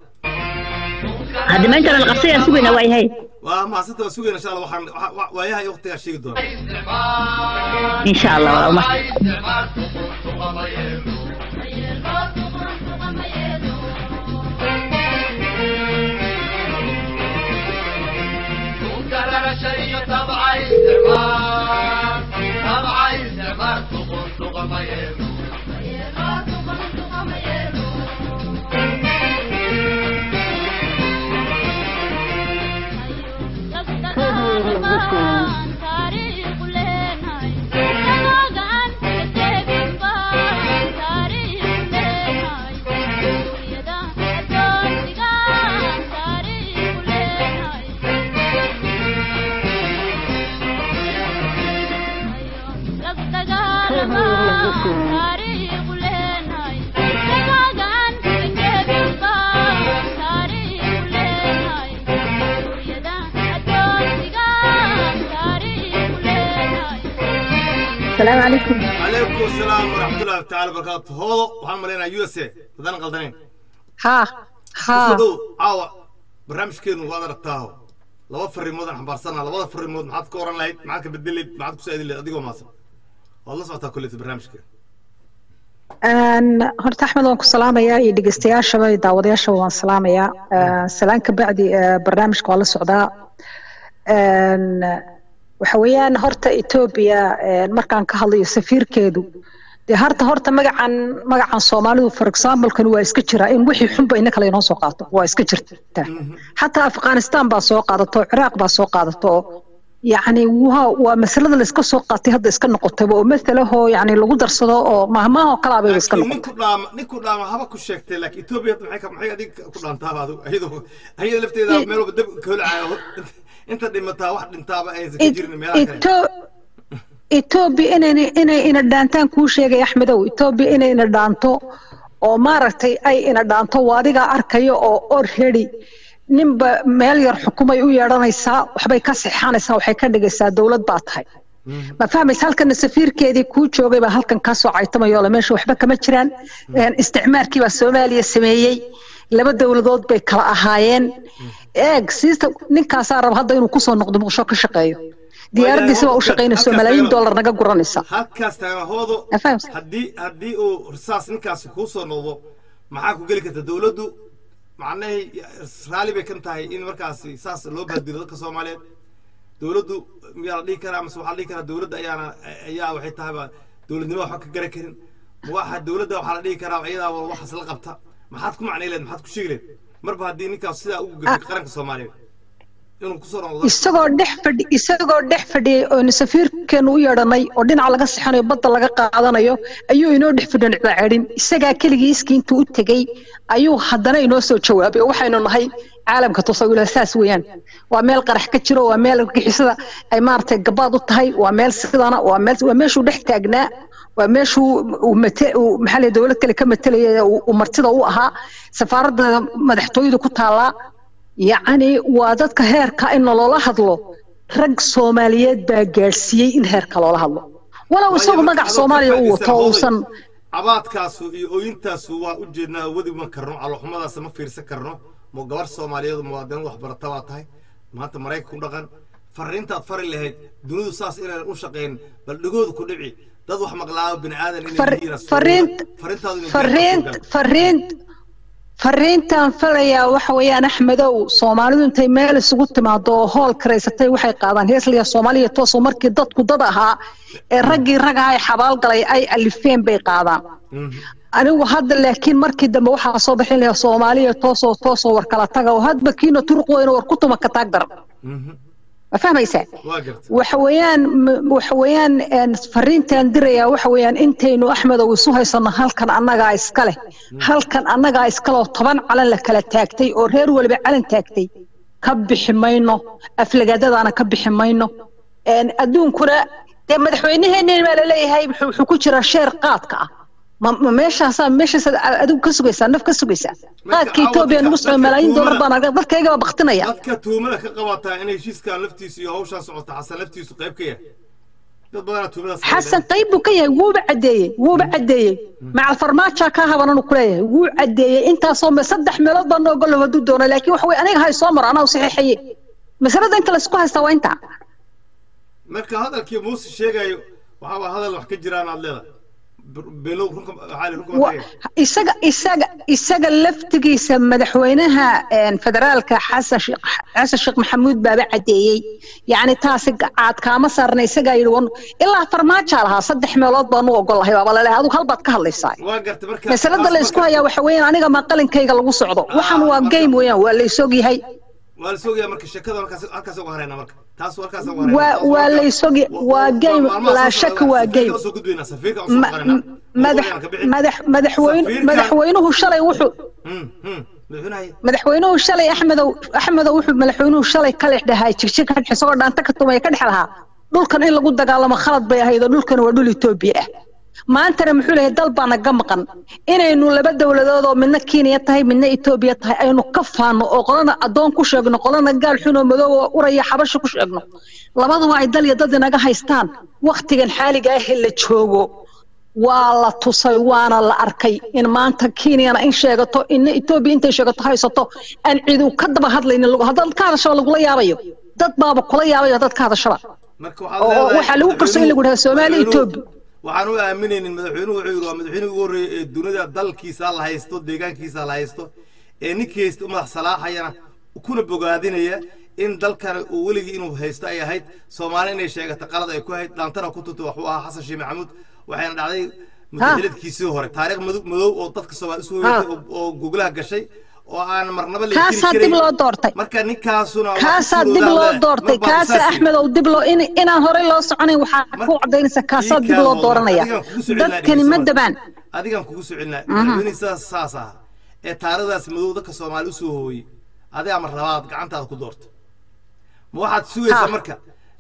hadda ma intana la qabsanayaan sugaynaa waa yahay waa maasanta waa sugayna insha allah waxaan wa- wa- waayahay waqtigaa sheegi doona insha allah waa uma وكرر شيء تبع استعمار تبع استعمار تقول تقم يلو asalaamu calaykum calaykum asalaam waraxmatullahi tacaala barakaatu hoodo waxaan malaynaa u s a haddaan qaldanayn ها ها kusoo dhow caawa barnaamijkeenu waad aragtaaho laba fariimoodaan xambaarsanaa labada fariimood maxaad ka oran lahayd maxaad ka bedelayd maxaad ku saadin lahayd adigoo maasan waad la socotaa kolleyta barnaamijkeena أن horta axmed waan ku salaamayaa iyo dhegeystayaashaba iyo daawadayaashaba waan salaamayaa Een, salaan ka bacdi ee, barnaamijka waan la socdaa Een, waxa weeyaan horta etoobiya een, markaan ka hadlayo safiirkeedu dee harta horta magacan magacan soomaalidu for example-kan waa iska jira in wixii xunba ina kale inoo soo qaato waa iska jirta xataa afghanistan baa soo qaadato ciraaq baa soo qaadato oo yacni waa waa masalada la iska soo qaatay hadda iska noqotayba oo masalahoo yacni lagu darsado oo mahmaahoo kalaa bayba iska laakiin noqotay ninku dhaama ninku dhaama haba ku sheegtay laakiin etoobiya hadda maxay ka- maxay adiga ku dhaantaaba adigu ayadoo ayada lafteeda meel walba dab ka holcaayo inta dhimataa wax dhintaaba aysan ka jirin meelaha kale Eto- etoobiya inay inay ina dhaantaan kuu sheegay axmedow etoobiya inay ina dhaanto oo maaragtay ay ina dhaanto waa adigaa arkaya oo already ninba meel yar xukumay u yeedhanaysaa waxbay ka sixanaysaa waxay ka dhigaysaa dowlad baa tahay ma fahmaysa halkana safiirkeedii kuu joogay baa halkan ka soo caytamayoo le meesha waxba kama jiraan Een, isticmaarkii baa soomaaliya sameeyey laba dowladood bay kala ahaayeen eeg siista ninkaasaa raba hadda inuu kusoo noqdo muqdisho ka shaqeeyo diyaaradiisa baa u shaqaynayso malaayiin dollar naga guranaysa halkaas taagahoodo Ma fahamsan? haddii haddii uu risaas ninkaasi kuu soo noqdo maxaa ku geli karta dowladdu macnahay raalli bay kan tahay in markaasi saas loo baadiro dadka soomaaliyeed dowladdu miyaa la dhihi karaa mase waxaa la dhihi karaa dowladda ayaana ayaa waxay tahayba dowladnimo waxba ka garan karin ma waxa dowladda waxaa la dhihi karaa iyadaaba waxaas la qabta maxaad ku macnay leed maxaad ku sheegi leed marba haddii ninkaas sidaa ugu gafay qaranka soomaaliyeed inuu kusoo noqdo isagoo dhex fadhi isagoo dhex fadhiyay oonu safiirkeenu u yeedhanay oo dhinaca laga sixanayo badda laga qaadanayo ayuu inoo dhex fadhiyo nicbaaceedhin isagaa keligii iskii intuu u tegey ayuu haddana inoo soo jawaabay oo waxaynu nahay caalamka tusawila saas weeyaan waa meel qarax ka jiro waa meel argixisada ay maaragtay gabaad u tahay waa meel sidana waa meel waa meeshuu dhex taagnaa waa meeshuu uu mate uu maxaa la dowlad kale ka matelaya uu uu martida u ahaa safaaradda madaxtooyada ku taallaa yacni waa dadka heerka in loola hadlo rag soomaaliyeed baa gaadhsiiyey in heerka loola hadlo walow isagu magac soomaaliya uu wato uusan cabaadkaasu iyo ooyintaasu waa u jeednaa wadi ma karno caloxumadaas ma fiirsan karno mo gabar soomaaliyeed muwaadiniin waxbarata baa tahay maanta maraykanka ku dhaqan fariintaad fari lahayd dunidu saas inaan u shaqayn bal dhegooda ku dhici dad wax maqlaayo bini aadan inay Far- yihiin fariint fariintaadu inay fariint fariint fariintan falayaa waxa weeyaan axmedow soomaalidu intay meel isugu timaado oo hool karaysatay waxay qaadaan heesliya soomaaliya toosoo markii dadku dad ahaa ee raggii ragaha ay xabaalgalay ay alifeen bay qaadaan anigu hadda laakiin markii dambe waxaa soo bixin lahaa soomaaliya toosoo toosoo war kala taga oo hadba kiina turuq weyna war ku tuma ka taag daran ma fahmaysaa waa garta waxa weeyaan m- waxa weeyaan een, fariintaan dirayaa waxa weeyaan intaynu axmedow isu haysano halkan annagaa iska leh halkan annagaa iska leh oo toban calan la kala taagtay oo reer waliba calan taagtay ka bixi mayno aflagaadadaana ka bixi mayno een, adduunkuna dee madaxweyneheenni baa laleeyahay wuxuu wuxuu ku jiraa sheer qaadka ah ma ma meeshaasaa meeshaasaad a- adigu ka sugaysaa naf ka sugaysaa qaadka caawa etoobiya dadka- nagu soo dadka malaayiin dollar tuumada- baan arga dadkayga baa baktinaya dadka tuumada ka qabataa in heshiiskan laftiisu iyo hawshaan socota xasan laftiisu qayb ka yahay dad badanaa tuumadaas xasan qayb buu ka yahay wuuba caddeeyey wuuba caddeeyey macal farmaaja ka habananu kuleeyahay wuu caddeeyey intaasoo me saddex meelood baa noo golo hadduu doono laakiin waxa weye aniga hay soo maro anaa u saxiixaye masalada inta laysku haystaa waa intaa marka hadalkii muuse sheegayo waxaa waa hadal wax ka jiraan aad leedahay below runka waxaa la runka Wa- isaga isaga isaga laftigiisa madaxweynaha een, federaalka xasan sheekh xasan sheekh maxamuud baaba caddeeyey yacni taasi caad kaama saarna isagaa yidhi wan ilaa farmaajaa lahaa saddex meelood baanu ogolahay baaba laleeyahay adigu hal baad ka hadlaysaa waa garta marka masalada taas la isku marka- hayaa waxa weeyaan aniga ma qalinkayga lagu socdo waxaan waa marka- game weeyaan waa la isog yahay waa la soogayaa marka sheekada halkaas halkaas uga harayna marka taas halkaas uga harayna waa waa la isog waa game laa shaka waa game soo gudbayna safiirka usoo Ma- qarina madax madax madaxweyne Safiirkan- madaxweynuhu shalay wuxuu madaxweynaha madaxweynuhu shalay axmedow axmedow wuxuu madaxweynuhu shalay ka dhex dhahay jigjig ka dhex isagoo dhaanta ka tumaya ka dhex lahaa dhulkan in lagu dagaalamo khalad bay ahayd oo dhulkan waa dhul etoobiya ah maantana muxuu leeyahay dal baa naga maqan inaynu laba dowladood oo midna kenya tahay midna etoobiya tahay aynu ka faano oo qolana addoon ku sheegno qolana gaal xun oo madow oo uraya xabasho ku sheegno labaduba ay dal iyo dad inaga haystaan wakhtigan xaaliga ah ee la joogo waa la tusay waana la arkay in maanta kenyana in sheegato ina etoobiya intay sheegato haysato aan cidu ka daba hadlaynin lagu haddaad ka hadashaba lagula yaabayo dad baaba kula yaabayo dad ka hadashaba marka oo waxaa lagu qarsoon in lagu dhaha soomaaliya etoobiya waxaan u aaminaynin madaxweynuhu wuxuu yidhi waa madaxweynihii ugu horreeyey ee dunida dalkiisa la haysto deegaankiisa la haysto ee ninkii haysta u madax salaaxayana kuna bogaadinaya in dalkan uu weligii inuu haysto ay ahayd soomaali inay sheegato qalad ay ku ahayd dhaantana ku tuntay waxuu ahaa xasan sheekh maxamuud waxayna dhacday mutaxiladkiisii hore taariikh madow madow oo dadka soomaali isu hoyatay oo- oo guglaha gashay oo aan marnaba la kaasaa dib loo doortay marka ninkaasuna waa kaasaa ku dib loo suuroodaa doortay marba kaasa saas axmed oo dib loo in inaan horey loo soconayn waxaa ku cadaynaysa kaasaa dib loo dooranaya dadkani ma dabaan adigaan kugu soo celinaa madaxweynihii sidaas saas ah ee taarikhdaas madow dadka soomaali usoo hooyey adigaa ma rabaad gacantaada ku doorto ma waxaad sugaysaa Ha. marka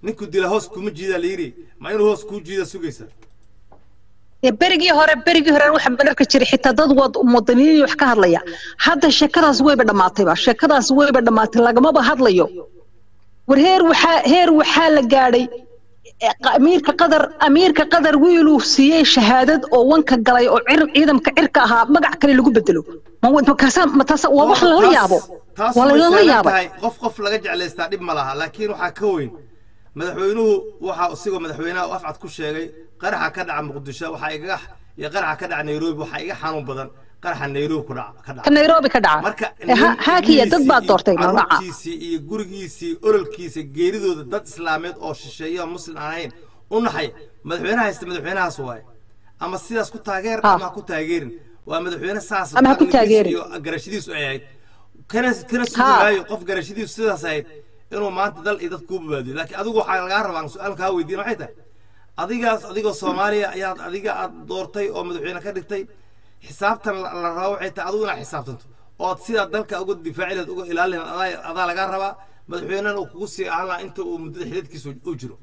ninku dila hoos kuma jiidaa la yidhi ma inuu hoos kuu jiida sugaysa Ee, berigii hore berigii hore waxaan banarka jiray xitaa dad wad muwaadiniin wax ka hadlaya hadda sheekadaas wayba dhammaatayba sheekadaas wayba dhammaatay lagamaba hadlayo war heer waxaa heer waxaa la gaadhay eh, qa- amiirka qadar amiirka qadar wiiluu siiyey shahaadad oo wanka galay oo cir ciidamka cirka ahaa magac kale lagu bedelo ma wa- ma kaasa ma taasa waa wax lala Taas- yaabo taas waa way lala sahlan yaabay tahay. qof qof laga jeclaystaa dhib ma laha laakiin waxaa ka weyn madaxweynuhu waxa isigoo madaxweynaha u afcad ku sheegay qaraxa ka dhaca muqdisho waxaa igaga iyo qaraxa ka dhaca nairobi waxaa iga xanuun badan qaraxa nairobi ku dhaca ka ka dhaca nairobi ka dhaca marka Eh, ha- haakiya dad baa doortay magaca caruurtiisii iyo gurigiisii ololkiisa geeridooda dad islaameed oo shisheeya oo muslim aan ahayn u naxay madaxweynaha haysta madaxweynahaas waaye ama sidaas ku taageer Ah. ama ha ku taageerin waa madaxweyne saas Ama ha ku aqligiisa taageerin. iyo garashadiisu ay ahayd kana kana Ha. sugaayo qof garashadiisu sidaas ahayd inuu maanta dal iyo dad kuu babaadiyo laakiin adigu waxaa lagaa rabaa su-aal kaa weydiin waxay tahay adigaas adigoo soomaaliya ayaad adiga aad doortay oo madaxweyne ka dhigtay xisaabtan la la rabo waxay tahay adigu inaad xisaabtanto ood sidaa dalka uga difaaci lahayd uga ilaalin lahayd adaa adaa lagaa rabaa madaxweynena uu kugu sii ahaan lahaa inta uu muddada xididkiisa u jiro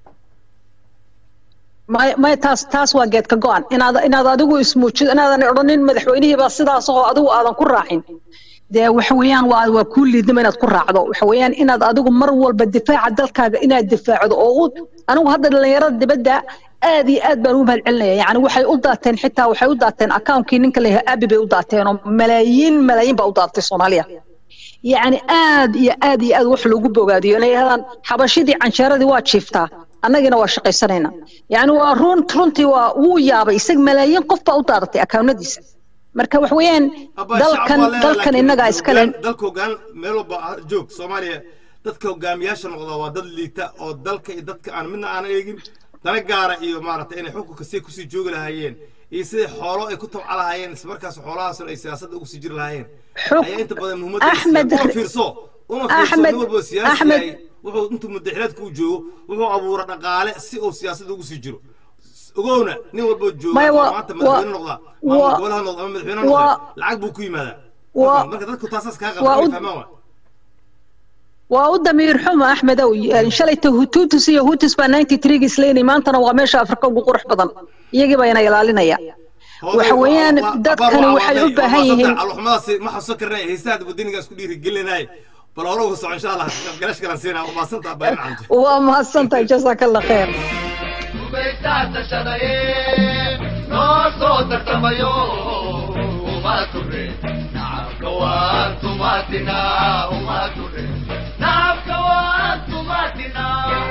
may may taas taas waa geed ka go'an inaad inaad adigu ismuujido inaadan odhanin madaxweynihii baa sidaas oo adigu aadan ku raacin dee waxa weeyaan waa waa kuu liidnimo inaad ku raacdo waxa weeyaan inaad adigu mar walba difaaca dalkaaga inaad difaacdo oo u anigu hadda dhallinyarada dibadda aad iyo aad baan u mahadcelinaya yacni waxay u daateen xitaa waxay u daateen akaunkii ninka la yahay abi bay u daateen oo malaayiin malaayiin baa u daatay soomaaliya yacni aad iyo aad iyo aad wax loogu bogaadiyo inay yidhahdaan xabashidii cansheeradii waa jiiftaa annagina waa shaqaysanayna yacni waa run runtii waa wuu yaabay isag malaayiin qof baa u daadatay akawnadiisa marka wax weeyaan Abba, dalkan shacab waa leedahay, dalkan laakiin innagaa iskale hoggaan- dalka hoggaan meel walba ha- joog soomaaliya dadka hogaamiyaasha noqda waa dad liita oo dalka iyo dadka aan midna aan eegin dana gaara iyo maaragtay inay xukunka si kusii joogi lahaayeen iyo siday xoolo ay ku tabca lahaayeen isla markaas xoolahaasna ay siyaasadda ugu sii jiri lahaayeen Xuk- ayaa inta badan muhiimadda Axmed- una fiirso una fiirso Axmed- nin walba oo siyaasi Axmed- yahay wuxuu intuu mudaxilaadka uu joogo wuxuu abuura dhaqaale si uu siyaasadda ugu sii jiro ogowna nin walba oo jooga Maya, ama waa- maanta madaxweyne waa- noqda maamul waa- gobolaha noqda ama madaxweyne waa- noqda lacag buu ku yimaadaa waa- marka dadku taasaas kaa waa qabta u- fahmaan waa waa u damiir xumo axmedow shalayta hututus iyo hutus baa ninety three isleynay maantana waa meesha afrika ugu qurux badan iyagii baa ina ilaalinaya waxa weeyaan dadkani waxay u baahan yihiin alxumadaasi ma xasuusan karnay heesaha wadanigaas ku dhiiri gelinay bal hore uga soco insha allah galash kalan siinaa umaasanta abay macanto waa mahadsantahay jazaaka allah khayr gumaysaa tashadaye noo soo tartamayo uma ture nacabka waan tumaatina uma ture nacabka waan tumaatina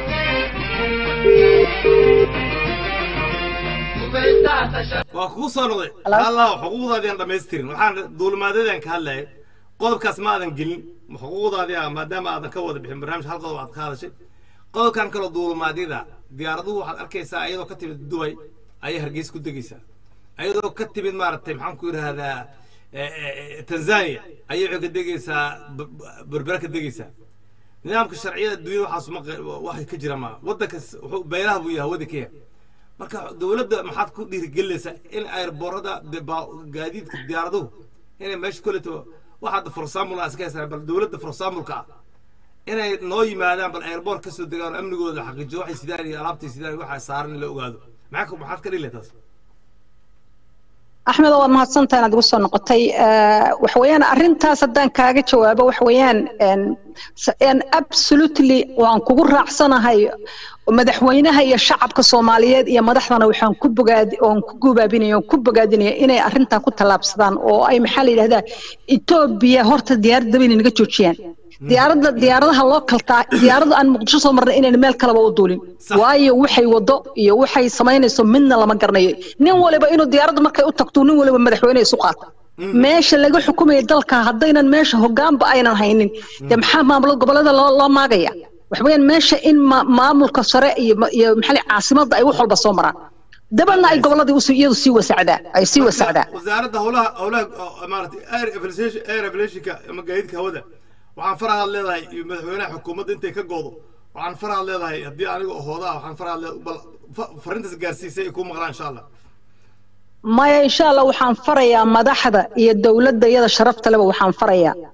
gumaysaa tashadaye waa kugu soo noqday Hello? allah xuquuqdaadii aan dhamaystirin waxaan duulimaadadaan ka hadlayay qodobkaas ma aadan gelin xuquuqdaadii ah maadaama aadan ka wada bixin barnaamij hal qodob aad ka hadashay qodobkan kaloo duulimaadyada diyaaraduhu waxaad arkaysaa iyadoo ka timid dubay ayay hargeysa ku degaysaa iyadoo ka timid maaragtay maxaan ku yidhaahdaa eh, eh, tanzania ayay waxay ka degaysaa b- b- berbera ka degaysaa nidaamka sharciyada adduunyada waxaas ma qe- waxay ka jira ma waddankas wuxuu beelaha buu yahay waddanka yahay marka dowladda maxaad ku dhiirigelinaysaa in airboorada gaadiidka diyaaraduhu inay meesha koleto waxaad for example aan iska haysana bal dowladda for example-ka ah inay noo yimaadaan bal airboort ka soo degaan oo amnigooda la xaqiijiyo waxay sidaan iyo alaabtay sidaan iyo waxa saaran in la ogaado maxaa ka- maxaad ka dhili taas axmed waad mahadsantahay inaad igu soo noqotay Eh, waxa weeyaan arrintaas haddaan kaaga jawaabo waxa weeyaan en, s- en absolutely waan kugu raacsanahay madaxweynaha iyo shacabka soomaaliyeed iyo madaxdana waxaan ku bogaadi oon ku gubaabinaya oon ku bogaadinaya inay arrintaa ku tallaabsadaan oo ay maxaa la yidhahdaa etoobiya horta diyaaradda inay naga joojiyaan diyaaradda diyaaradaha loo kaltaa diyaaradda aan muqdisho soo marnay inayna meel kaleba u duulin Sax. waayo waxay wado iyo waxay samaynayso midna lama garanayo nin waliba inuu diyaaradda markay u tagto nin waliba madaxweyne isu qaata meesha laga xukumaya dalka haddaynan meesha hogaanba aynan haynin dee maxaa maamulada gobolada loo loo maagaya waxa weeyaan meesha in ma- maamulka sare iyo ma- iyo maxaa la yidhaha caasimadda ay wax walba soo maraan dabanna ay goboladii usi- iyadu sii wasacdaa ay sii wasacdaa wasaaradda howlaha howlaha oo maaragtay air aviation air aviationka ama gaadiidka hawada waxaan farahaad leedahay iyo madaxweynaha xukuumadda intay ka goodo waxaan farahaad leedahay haddii aniga hooda ah waxaan farahaad leedahay bal fa- fariintaas gaarsiisay ay kuu maqlaan insha allah maya insha allah waxaan farayaa madaxda iyo dowladda iyada sharafta leba waxaan farayaa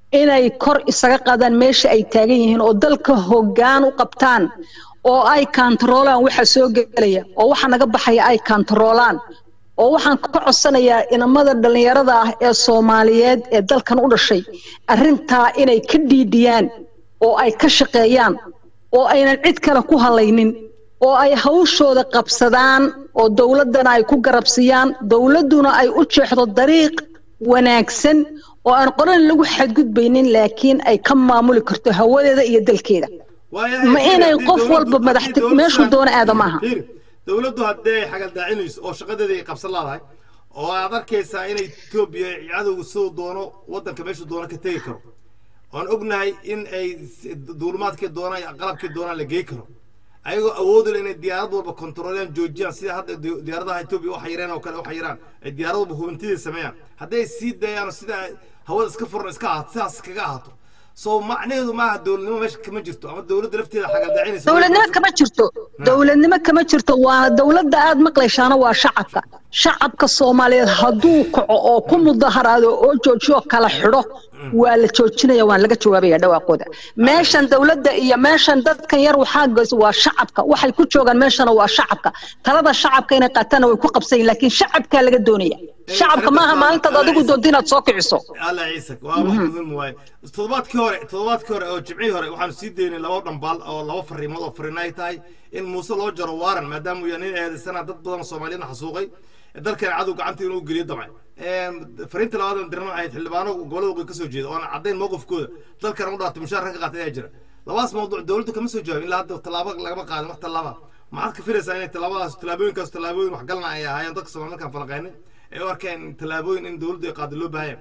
inay kor isaga qaadaan meesha ay taagan yihiin oo dalka hoggaan u qabtaan oo ay kantaroolaan waxa soo gelaya oo waxa naga baxaya ay kantaroolaan oo waxaan ka codsanayaa inamada dhallinyarada ah ee soomaaliyeed ee dalkan u dhashay arrintaa inay ka dhiidhiyaan oo ay ka shaqeeyaan oo aynan cid kale ku halaynin oo ay hawshooda qabsadaan oo dowladdana ay ku garabsiiyaan dowladduna ay u jeexdo dariiq wanaagsan oo aan qoran lagu xadgudbaynin laakiin ay ka maamuli karto hawadeeda iyo dalkeeda ma inay qof walba madaxti meeshuu doona aada maaha dowladdu haddee ay xagaldaacinayso oo shaqadeeda ay qabsan laadahay oo aad arkaysaa inay etoobiya cadowga siduu doono waddanka meeshuu doono ka tegi karo oan ognahay in ay duulimaadkii doonaan iyo qalabkii doonaan la gey karo ayagoo awoodi le inay diyaarad walba kontroolaan joojiyaan sida hadda diyaaradaha etoobiya u xayireen oo kale u xayiraan ay diyaarad walba hubintidii sameeyaan hadday sii dayaan sida hawada iska furan iska ahaato sidaas kaga ahaato soo macnaheedu maaha dowladnimo meesha kama jirto ama dowladda lafteeda xagaldacinaysa dowladnimo kama jirto dowladnimo kama jirto waa dowladda aad maqlaysaana waa shacabka shacabka soomaaliyeed hadduu kaco oo ku mudaharaado oo joojiyo kala xidho waa la joojinaya waan laga jawaabaya dhawaaqooda meeshan dowladda iyo meeshan dadkan yar waxaa goys waa shacabka waxay ku joogaan meeshana waa shacabka talada shacabka inay qaataana way ku qabsayin laakiin shacabkaa laga doonaya shacabka maaha maalintaad adigu doonto inaad soo kiciso alla ciise waa wax muhiim waaye toddobaadkii hore toddobaadkii hore oo jimcihii hore waxaanu sii daynay laba dhambaal oo laba fariimood oo fariin ay tahay in muuse loo jaro waaran maadaama uu yahay nin eedaysana dad badan oo soomaaliyeedna xasuuqay dalkan cadow gacanta inuu geliyo damcay fariinta labaad aan dirno ahayd xildhibaano gobolada waqooyi kasoo jeeda oona caddayn mowqifkooda dalkan u dhaartay mushaar ka qaatay ayaa jira labaas mawduuc dowladdu kama soo jawaabin ilaa hadda tallaabo lagama qaadin wax tallaaba maxaad ka filaysaa inay tallaabadaas tallaabooyinkaas tallaabooyin waxgalna ay ahaayeen dadka soomaali markaan falaqaynay ay u arkeen tallaabooyin in dowladdu ay qaado loo baahaya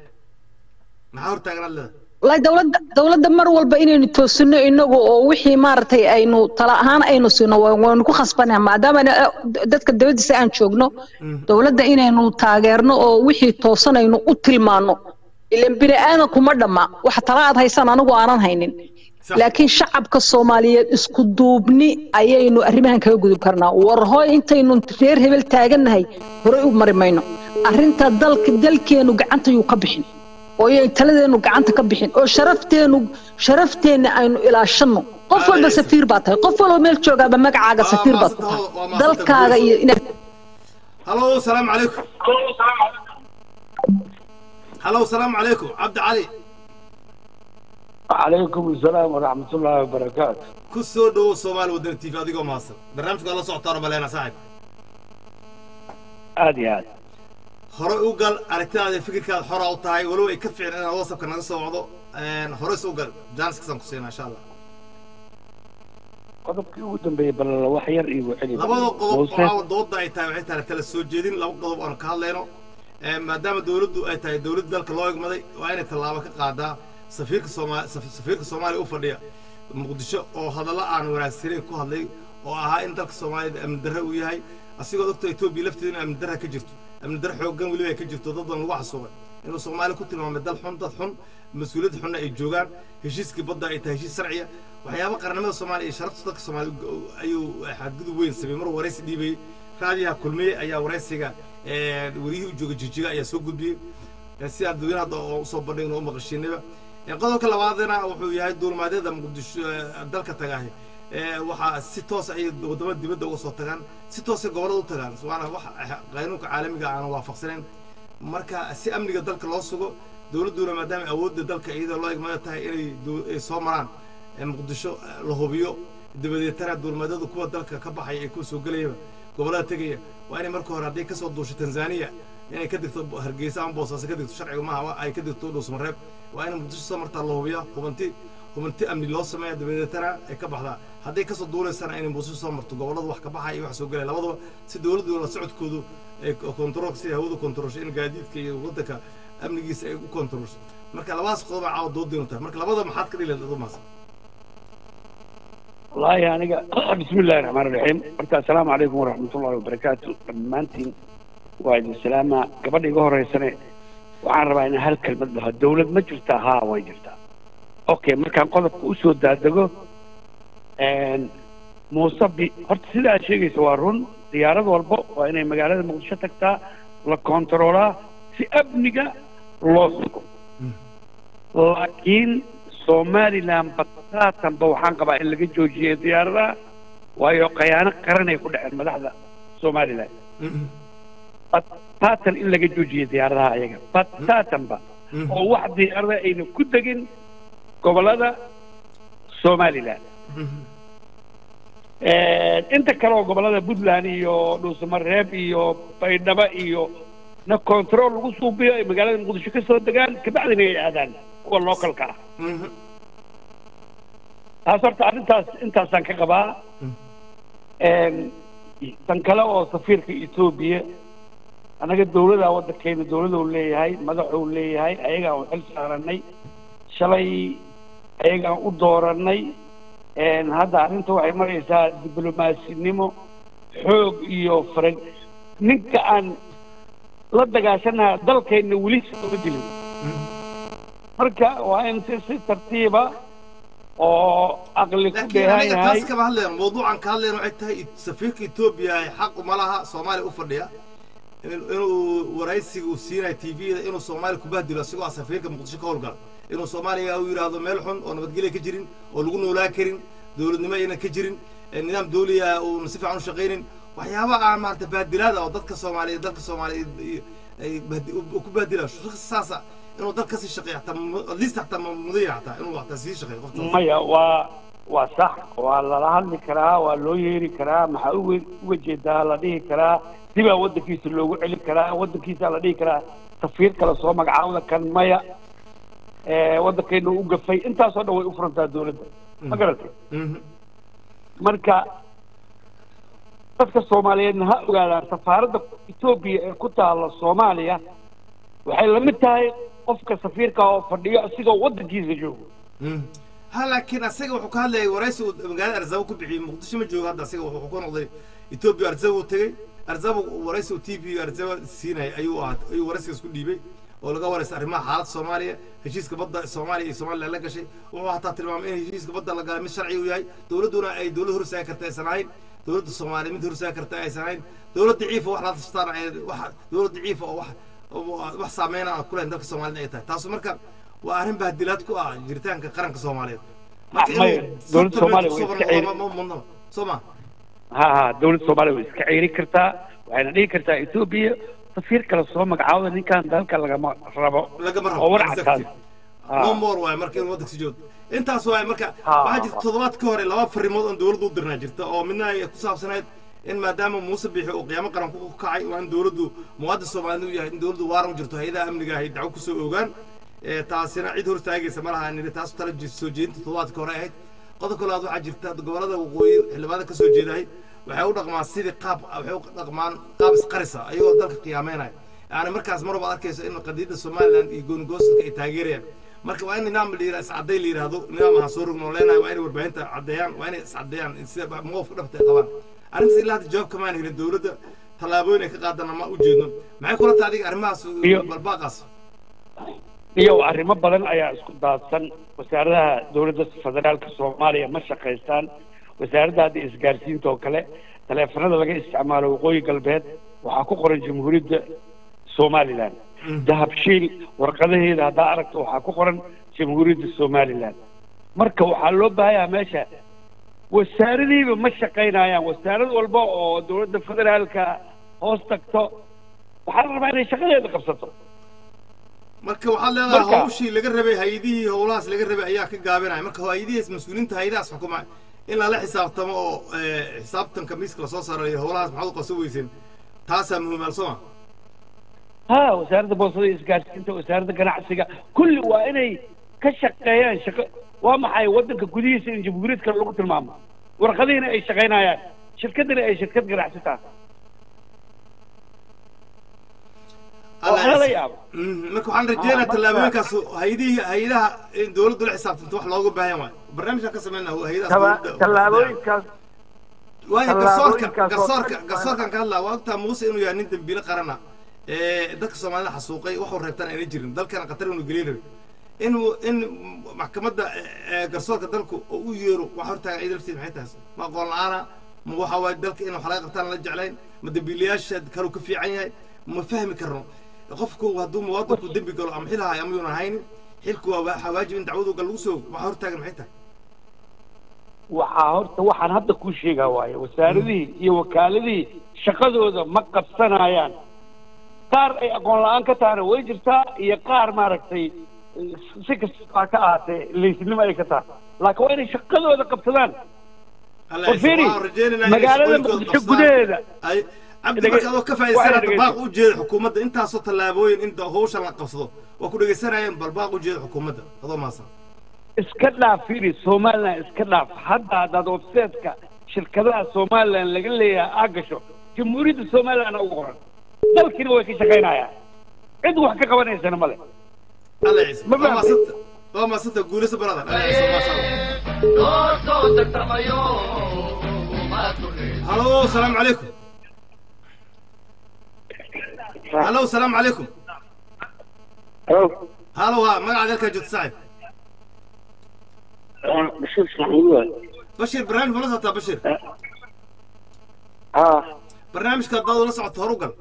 maxaa hortaaganaad leedahay والله دولة دولة مر والبا إنه توسنو إنه وحي مارتي أينو طلع هان أينو سنو ونكو خصبنا ما دام أنا دتك الدولة سأن شوقنا دولة إنه إنه تاجرنا وحي توصنا إنه قتل مانو اللي بني أنا كمرة ما وحتى رأت هاي سنة أنا وأنا هينين laakiin shacabka soomaaliyeed isku duubni ayaynu arrimahan kaga gudub karnaa war hooy intaynu reer hebel taagannahay horey u mari mayno arrinta dalka dalkeenu gacanta yuu ka bixin oo yay taladeenu gacanta ka bixin oo sharafteenu sharafteenna aynu ilaashanno qof walba safiir baa tahay qof walba meel joogaaba magacaaga safiir baad ku tahay dalkaaga iyo inaad halo salaamu calaykum halo salaamu calaykum cabdi cali عليكم السلام ورحمة الله وبركاته ku soo dhowow soomaali wadani tv adigoo mahadsan barnaamijka la socotaano maleena saaxib عادي عادي hore u gal aragtidaada fikirkaada xora u tahay walow ay ka fiicin inaad whatsappka naga soo wacdo hore u gal jaaniskasaan ku siinaa insha allah qodobkii ugu dambeeyey bal wax yar iigu celi labada qodob Muuse. waxaa dooda ay tahay waxay tahay kala soo jeedin laba qodob aanu ka hadlayno Ee, maadaama dowladdu ay tahay dowladda dalka loo egmaday waa inay tallaabo ka qaadaa safiirka sooma saf- safiirka soomaaliya u fadhiya muqdisho oo hadallo aan wanaagsanayn ku hadlay oo ahaa in dalka soomaaliyada amni darre uu yahay asigoo ogta etoobiya lafteeda in amni darre ka jirto amni darre xooggan weliba ay ka jirto dad badan lagu xasuuqay inuu soomaaliya ku tilmaamay dal xun dad xun mas-uuliyad xunna ay joogaan heshiiskii badda ay tahay heshiis sharciya waxyaaba qarnimada soomaaliya iyo sharafta dadka soomaaliya u- ayuu xadgudub weyn sameeyey mar waraysi dhiibayey raadiyaha kulmiye ayaa waraysiga ee, wariyihii u jooga jijiga ayaa soo gudbiyey Ee, si aan dadweyne hadda oo usoo bandhigno u maqashiinaba Ee, qodobka labaadna wuxuu yahay duulimaadyada muqdisho ee, dalka tagaahi Ee, waxaa si toos ay wadamada dibadda uga soo tagaan si toosay gobollada u tagaan waana wax qaanuunka caalamiga aan waafaqsanayn marka si amniga dalka loo sugo dowladduna maadaama awoodda dalka iyadoo loo egmada tahay inay du- ay soo maraan ee muqdisho eh, la hubiyo dabadeetana duulimaadyadu kuwa dalka ka baxaya ee kuwa soo gelayaba gobollada tegaya waa inay marka hore hadday kasoo duusho tanzania inay ka digto hargeysa ama boosaaso ka digto sharciga maaha waa ay ka digto dhuusmareeb waa inay muqdisho soo martaa la hubiyaa hubanti hubanti amni loo sameeya dabadeetana ay ka baxdaa hadday kasoo duulaysana inay muqdisho soo marto gobollada wax ka baxaya iyo wax soo gelaya labadaba si dowladdu la socodkoodu ay kontrol si hawadu kontrolsho in gaadiidka iyo waddanka amnigiisa ay u kontrolsho marka labadaas qodob aa caawa doodaynu tahay marka labada maxaad ka dhigi lahayd adumaas والله أنا بسم الله الرحمن الرحيم مرتا السلام عليكم ورحمة الله وبركاته مانتين وايد السلامة قبل يقول سنة وعن ربع إن هالكلمة لها الدولة ما جرتها ها وين جرتها أوكي ما كان قلب أسود دادقو إن موصبي هرت سيدا شيء سوارون ديارة والبو وإن مقالة مقدشة تكتا لكونترولا في أبنجا لوسكو laakiin somaliland bataatanba waxaan qabaa in laga joojiyay diyaaradaha waayo khayaano qaranay ku dhaceen madaxda somaliland bataatan in laga joojiyay diyaaradaha ayaga bataatanba oo wax diyaarada ayna ku degin gobollada somaliland inta kale oo gobollada puntland iyo dhuusamareeb iyo baydhabo iyo na control lagu suubiyo ay magaalada muqdisho ka soo degaan kabacdina ay aadaan kuwa localka ah taas horta arrintaas intaasaan ka qabaa tan kale oo safiirka etoobiya annaga dawladaa waddankeena dawladou leeyahay madaxuu leeyahay ayagaan u xil saaranay shalay ayagaan u dooranay hadda arrinta waxay maraysaa diblomasinimo xoog iyo farag ninka aan la dagaashanaha dalkeenna weli sooma dilin marka waa in si si tartiiba oo aqli ku laakiin dheehan aniga yahay taas kama hadlayno mawduucan ka hadlayno waxay tahay safiirka etoobiya xaq uma laha soomaaliya u fadhiya in- inuu waraysiga uu siinayo t v-da inuu soomaaliya ku bahdilo isagoo ah safiirka muqdisho ka howlgala inuu soomaaliya uu yidhaahdo meel xun oo nabadgelya ka jirin oo lagu noolaa karin dowladnimo aynan ka jirin ee nidaam dawliya uuna si fiican u shaqaynin waxyaaba aan maarata bahdilaada oo dadka soomaaliyeed dalka soomaaliyeed iyo- ay bahdi- u- ku bahdila shakhsi saasa inuu dal kasii shaqeeyo xataa mu- at least xataa ma- mudaya xataa inuu xataa sii shaqeeyo qofta maya waa waa sax waa lala hadli karaa waa loo yeeri karaa maxaa uga uga jeedaa la dhihi karaa dibaa waddankiisa loogu celin karaa waddankiisa la dhihi karaa safiir kale soo magacaawda kan maya ee, waddankeena u gafay intaasoo dhan way u furantaa dawladda ma garatay marka dadka soomaaliyeedna ha ogaadaan safaaradda etoobiya ee ku taalla soomaaliya waxay la mid tahay qofka safiirka oo fadhiyo asigoo waddankiisa joogo ha laakiin asaga wuxuu ka hadlayay waraysi uu magaalada arzabo ku bixiyey muqdisho ma joogo hadda asaga wuxuu ku noqday etoobiya arzabo uu tegey arzabo waraysi uu t v arzabo siinayay ayuu ahaa ayuu waraysigaas ku dhiibay oo laga waraystay arrimaha xaaladda soomaaliya heshiiska badda soomaaliya iyo somaliland la gashay wuxuu hataa tilmaamay in heshiiska badda la galay mid sharci uu yahay dowladduna ay dowlad horsaagi karta aysan ahayn dowladda soomaaliya mid horsaagi karta aysan ahayn dowlad daciifa wax la tashtaan ay wax dowlad daciifa oo wax oo wax saameyn aan ku lahayn dalka soomaalida ay tahay taasu marka waa arrin bahdilaad ku ah jiritaanka qaranka soomaaliyeed marka maya, inuu dowladda sabta Soomaaliya way kusoo iska ceeri- ma- ma- ma- soo ma ha ha dawladda soomaaliya way iska ceeri kartaa waxayna dhihi kartaa etoobiya safiir kale soo magacaawda ninkan dalka lagama rabo lagama oo war rabo cadaan no more waaye marka inuu waddanka sii joogo intaas waaye marka Ha, waxaa jirta toddobaad ka hore laba farimood oon dowladdu u dirnaa jirta oo midna ay ku saabsanayd in maadaama muuse bixi uu qiyaamo qaran ku kacay waa in dowladdu muwaadin soomaalida u yahay in dowladdu waaran u jirto hay-adaha amniga ahay dacwo kusoo ogaan ee taasina cid hortaagaysa ma laha niri taas tala ji- soo jeedinta toddobaadka hore ahayd qodobka labaad waxaa jirta gobolada waqooyi xildhibaanada kasoo jeedahay waxay u dhaqmaan sidii qaab waxay u dhaqmaan qaab isqarisa ayagoo dalka qiyaameynaya yani markaas mar walba arkayso in qadiyadda somaliland iyo goonigoostka ay taageerayaan marka waa in nidaam la yidhahdo iscadday la yidhahdo nidaam ahaan soo rogno leenahay waa inay warbaahinta caddeeyaan waa inay iscaddeeyaan sida mowqifka dhabta ay qabaan arrintaas ilaa hadda jawaab kamaan helin dowladda tallaabooyin ay ka qaadana ma u jeedno maxay kula tahay adiga arrimahaas Iyo- balbaaqaas iyo arrimo badan ayaa isku daadsan wasaaradaha dowladda federaalka soomaaliya ma shaqaystaan wasaaradda hadda isgaarsiinta oo kale taleefanada laga isticmaalo waqooyi galbeed waxaa ku qoran jamhuuriyadda somaliland dahabshiil warqadaheeda haddaa aragto waxaa ku qoran jamhuuriyadda somaliland marka waxaa loo baahayaa meesha wasaaradiiba ma shaqaynayaan wasaarad walba oo dowladda federaalka hoos tagto waxaa la rabaa inay shaqadeeda qabsato marka waxaad leedahay Marka- hawshii laga rabay hay-adihii howlahaas laga rabay ayaa ka gaabinaya marka hay-adihiis mas-uuliinta hay-adahaas xukuma in lala xisaabtamo oo eh, xisaabtanka miiska lasoo saarayo howlahaas maxaad u qabsan weyseen taasaa muhiimaal soo ma ha wasaaradda boosada iyo isgaarsiinta wasaaradda ganacsiga kulli waa inay ka shaqeeyaan shaqo waa maxay waddanka gudihiisa in jamhuuriyad kale lagu tilmaamo warqadihiina ay shaqaynayaan shirkaddina ay shirkad ganacsi tahay waxaa la yaaba Mhm, marka waxaan rajeynayaa tallaabooyinkaas hay-adihii hay-adaha in dowladdu la xisaabtanto wax looga baahan waayo barnaamijkaan ka sameynaa hay-adahaas dowladda- tallaabooyinkaas waayo garsoorka tallaabooyinkaas oo garsoorka dhan- garsoorkan ka hadlaa waa ogtaa muuse inuu yahay nin dembiile qarana ee dadka soomaalida xasuuqay waxuu reebtaan ayna jirin dalkana qatar inuu gelin rabi in in maxkamadda ee, garsoorka dalku oo u yeero wax hortaagan ciid lafteed maxay tahay ma aqoon la-aana ma waxa waaye dalka in wax laga qabtaan la jeclayn ma dembiilayaasha kaluu ka fiican yahay ma fahmi karno qofku hadduu muwaadinku dembi galo ama xilahay ama yuuna haynin xilku waa waxaa waajib in dacwadu gal lagu soo waxaa hortaagan maxay tahay waxaa horta waxaan hadda kuu sheegaa waaye wasaaradihii iyo wakaaladihii shaqadooda ma qabsanayaan qaar ay aqoon la-aan ka tahana way jirtaa iyo qaar maaragtay si kasta ka ahaatee leysnimo ay ka tahay laakiin waa inay shaqadooda qabsadaan Alla War fiiri, waxaan rajaynaynaa inay magaalada shaqooyinkooda Muqdisho qabsadaan. gudaheeda. ay cabdi Dhege- marka adoo ka waa faa'iidaysanaa dhegeyso. baaq u jeeda xukuumadda intaasoo tallaabooyin in da- hawshan la qabsado waa ku dhegeysanayeen bal baaq u jeeda xukuumadda adoo maasan iska dhaaf fiiri somaliland iska dhaaf hadda haddaad websiteka shirkadaha somaliland laga leeyahay aa gasho jamhuuriyadda somaliland ugu qoran dalkiina way ka shaqaynayaan cid wax ka qabanaysana male alla ciise Ma waa fahmay? maasanta waa maasanta guulayso brother alla ciise maasha allah noo soo tartamayo uma tureen halo salaamu calaykum halo salaamu calaykum halo ha magacaada halkaa joogta saaxib bashir ismaaciil waay bashir barnaamij ma la socotaa bashir haa barnaamijka haddaad ula socoto horu gal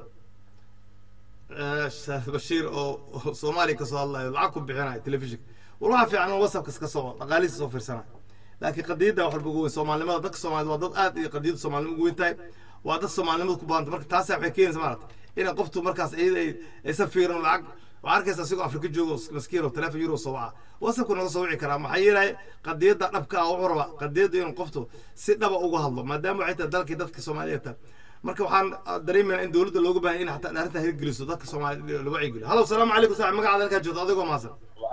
Eh, Sheekh bashiir oo oo soomaaliya kasoo hadlayo lacag ku bixinayo telefishinka walaha fiican oo whatsappka iska soo dhaqaalihiisa soo fiirsanayo laakiin qadiyadda wax walba ugu weyn soomaalinimada dadka soomaalida waa dad aad iyo qadiyadda soomaalinimada ugu weyn tahay waa dad soomaalinimada ku baahanta marka taasi waxay keenaysa maarata inay qoftu markaas iyada ay aysan fiirin lacag waxaa arkaysa asigoo afrika joogo oo maskiin oo teleefon euro soo waca whatsappku naga soo wici karaa maxaa yeelay qadiyadda dhabka ah wuxuu rabaa qadiyadda inuu qoftu si dhaba uga hadlo maadaama waxay tahay dalkii dadka soomaaliya tahay marka waxaan dareemayaa in dowladda looga baahan in xataa arrintaa hirgeliso dadka soomaalida la wacyigeliyo halo salaamu calaykum saaxib magacaada halkaa joogto adigoo maasan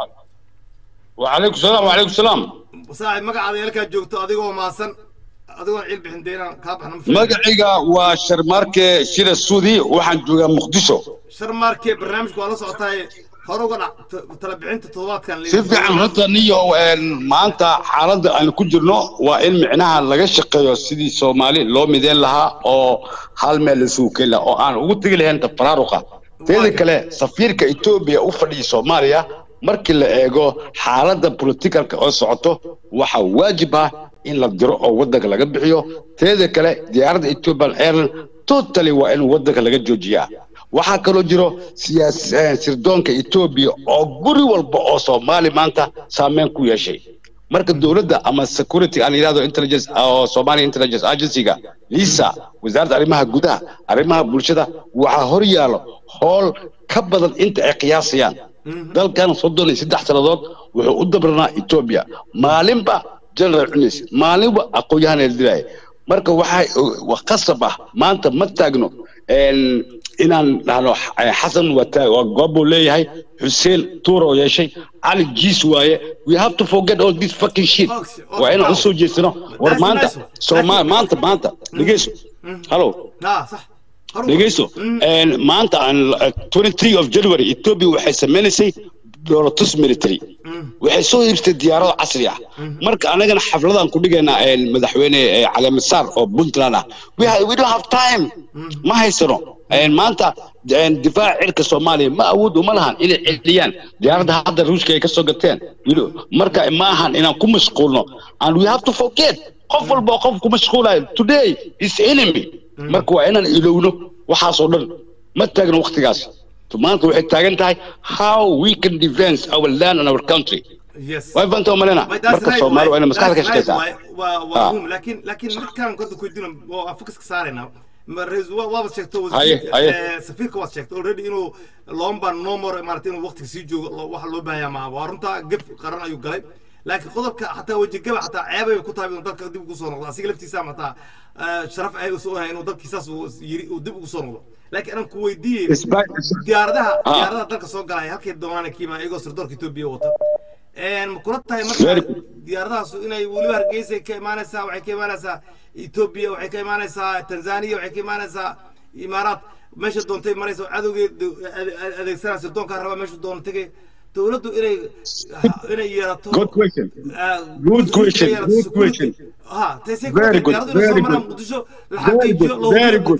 وعليكم السلام وعليكم السلام saaxib magacaada halkaa joogto adigoo maasan adigoon ciil bixin dee inaan kaa baxno magacayga waa sharmaarke shira suudi waxaan joogaa muqdisho sharmaarke barnaamijku waa la socotaay hore uga dhac t- tala bixinta toddobaadkan si fiican horta niyo een, maanta xaaladda aan ku jirno waa in micnaha laga shaqeeyo sidii soomaali loo mideyn lahaa oo hal meel isugu keeni lahaa oo aan ugu tegi lahayn tafaraaruqa teeda kale safiirka etoobiya u fadhiya soomaaliya markii la eego xaaladda politikalka oo socoto waxaa waajib ah in la diro oo waddanka laga bixiyo teeda kale diyaaradda ethiopian airline totally waa in waddanka laga joojiyaa waxaa kaloo jiro siyaas eh, sirdoonka etoobiya oo guri walba oo soomaali maanta saameyn ku yeeshay marka dowladda ama security aan yidhahdo intelligence oo Somalia intelligence agency-ga lisa wasaaradda arrimaha gudaha arrimaha bulshada waxaa hor yaalo howl ka badan inta ay qiyaasayaan dalkan soddon iyo saddex sannadood wuxuu u dabranaa etoobiya maalinba general cunis maalinba aqoon-yahan la dilaya marka waxaa wa- qasab ah maanta ma taagno een, inaan dhahno eh, xasan waa taag- waa goob buu leeyahay xuseen tuur oo yeeshay cali jiis waaye we have to forget all this fucking shit waa inaan usoo jeesano war maanta soomaali maanta maanta dhegeyso hallo aa sax dhegeyso een, maanta aan eh, 23 of january ethiopia waxay sameynaysay dowlatus military waxay soo iibsatay diyaarado casri ah marka anagana xafladaan ku dhigaynaa een, madaxweyne eh, caleemasaar oo puntland ah we, ha- we don't have time ma haysano een, maanta een, difaaca cirka soomaaliya ma awood uma lahan inay celiyaan diyaaradda hadda ruushka ay ka soo gateen you know, marka ma ahan inaan ku mashquulno and we have to forget qof walba oo qof ku mashquulayo today is enemy marka waa inaan ilowno waxaasoo dhan ma taagno waqtigaas maanta waxay taagan tahay how we can defend our land and our country yes way fanta malena But that's marka right, soomaali waa inay that's maskaxda ka right, shaqeysaa waa- waa- waa Ah. muhiim. laakiin laakiin midkaan hadda ku weydiino waa focuska saaraynaa Ma- rais- waa- waabad sheegto Haye, haye. eh, safiirka waad sheegto already inuu loomba nomor maarata inuu waqtiga sii joogo lo- waxa loo baahanyaa maaha waa runtaa gef qaran ayuu galay laakiin qodobka xataa wejigaba xataa ceebay ku tahay inuu dalka dib ugu soo noqdo asiga laftiisa xataa eh, sharaf ay usoo ahay inuu dalkiisaas uu yiri uu dib ugu soo noqdo laakiin anaan ku weydiiyey diyaaradaha Ah. diyaaradaha dalka soo galaya halkay doonaan kiima iyagoo sirdoorka etoobiya wata een ma kula tahay marka Very diyaaradahaasu inay weliba hargeysa ka imaanaysaa waxay ka imaanaysaa etoobiya waxay ka imaanaysaa tanzania waxay ka imaanaysaa imaaraat meesha doontay maraysa cadowgeed adeegsanaa sirdoonkaa rabaa meesha doona tegay dowladdu inay inay yeelato good question ah, good question inay yeelato good security. question ha taysay Very ku good, diyaaradu inay soo very maraan good. muqdisho la Very xaqiijiyo good, loo very hubiyo good. kadib-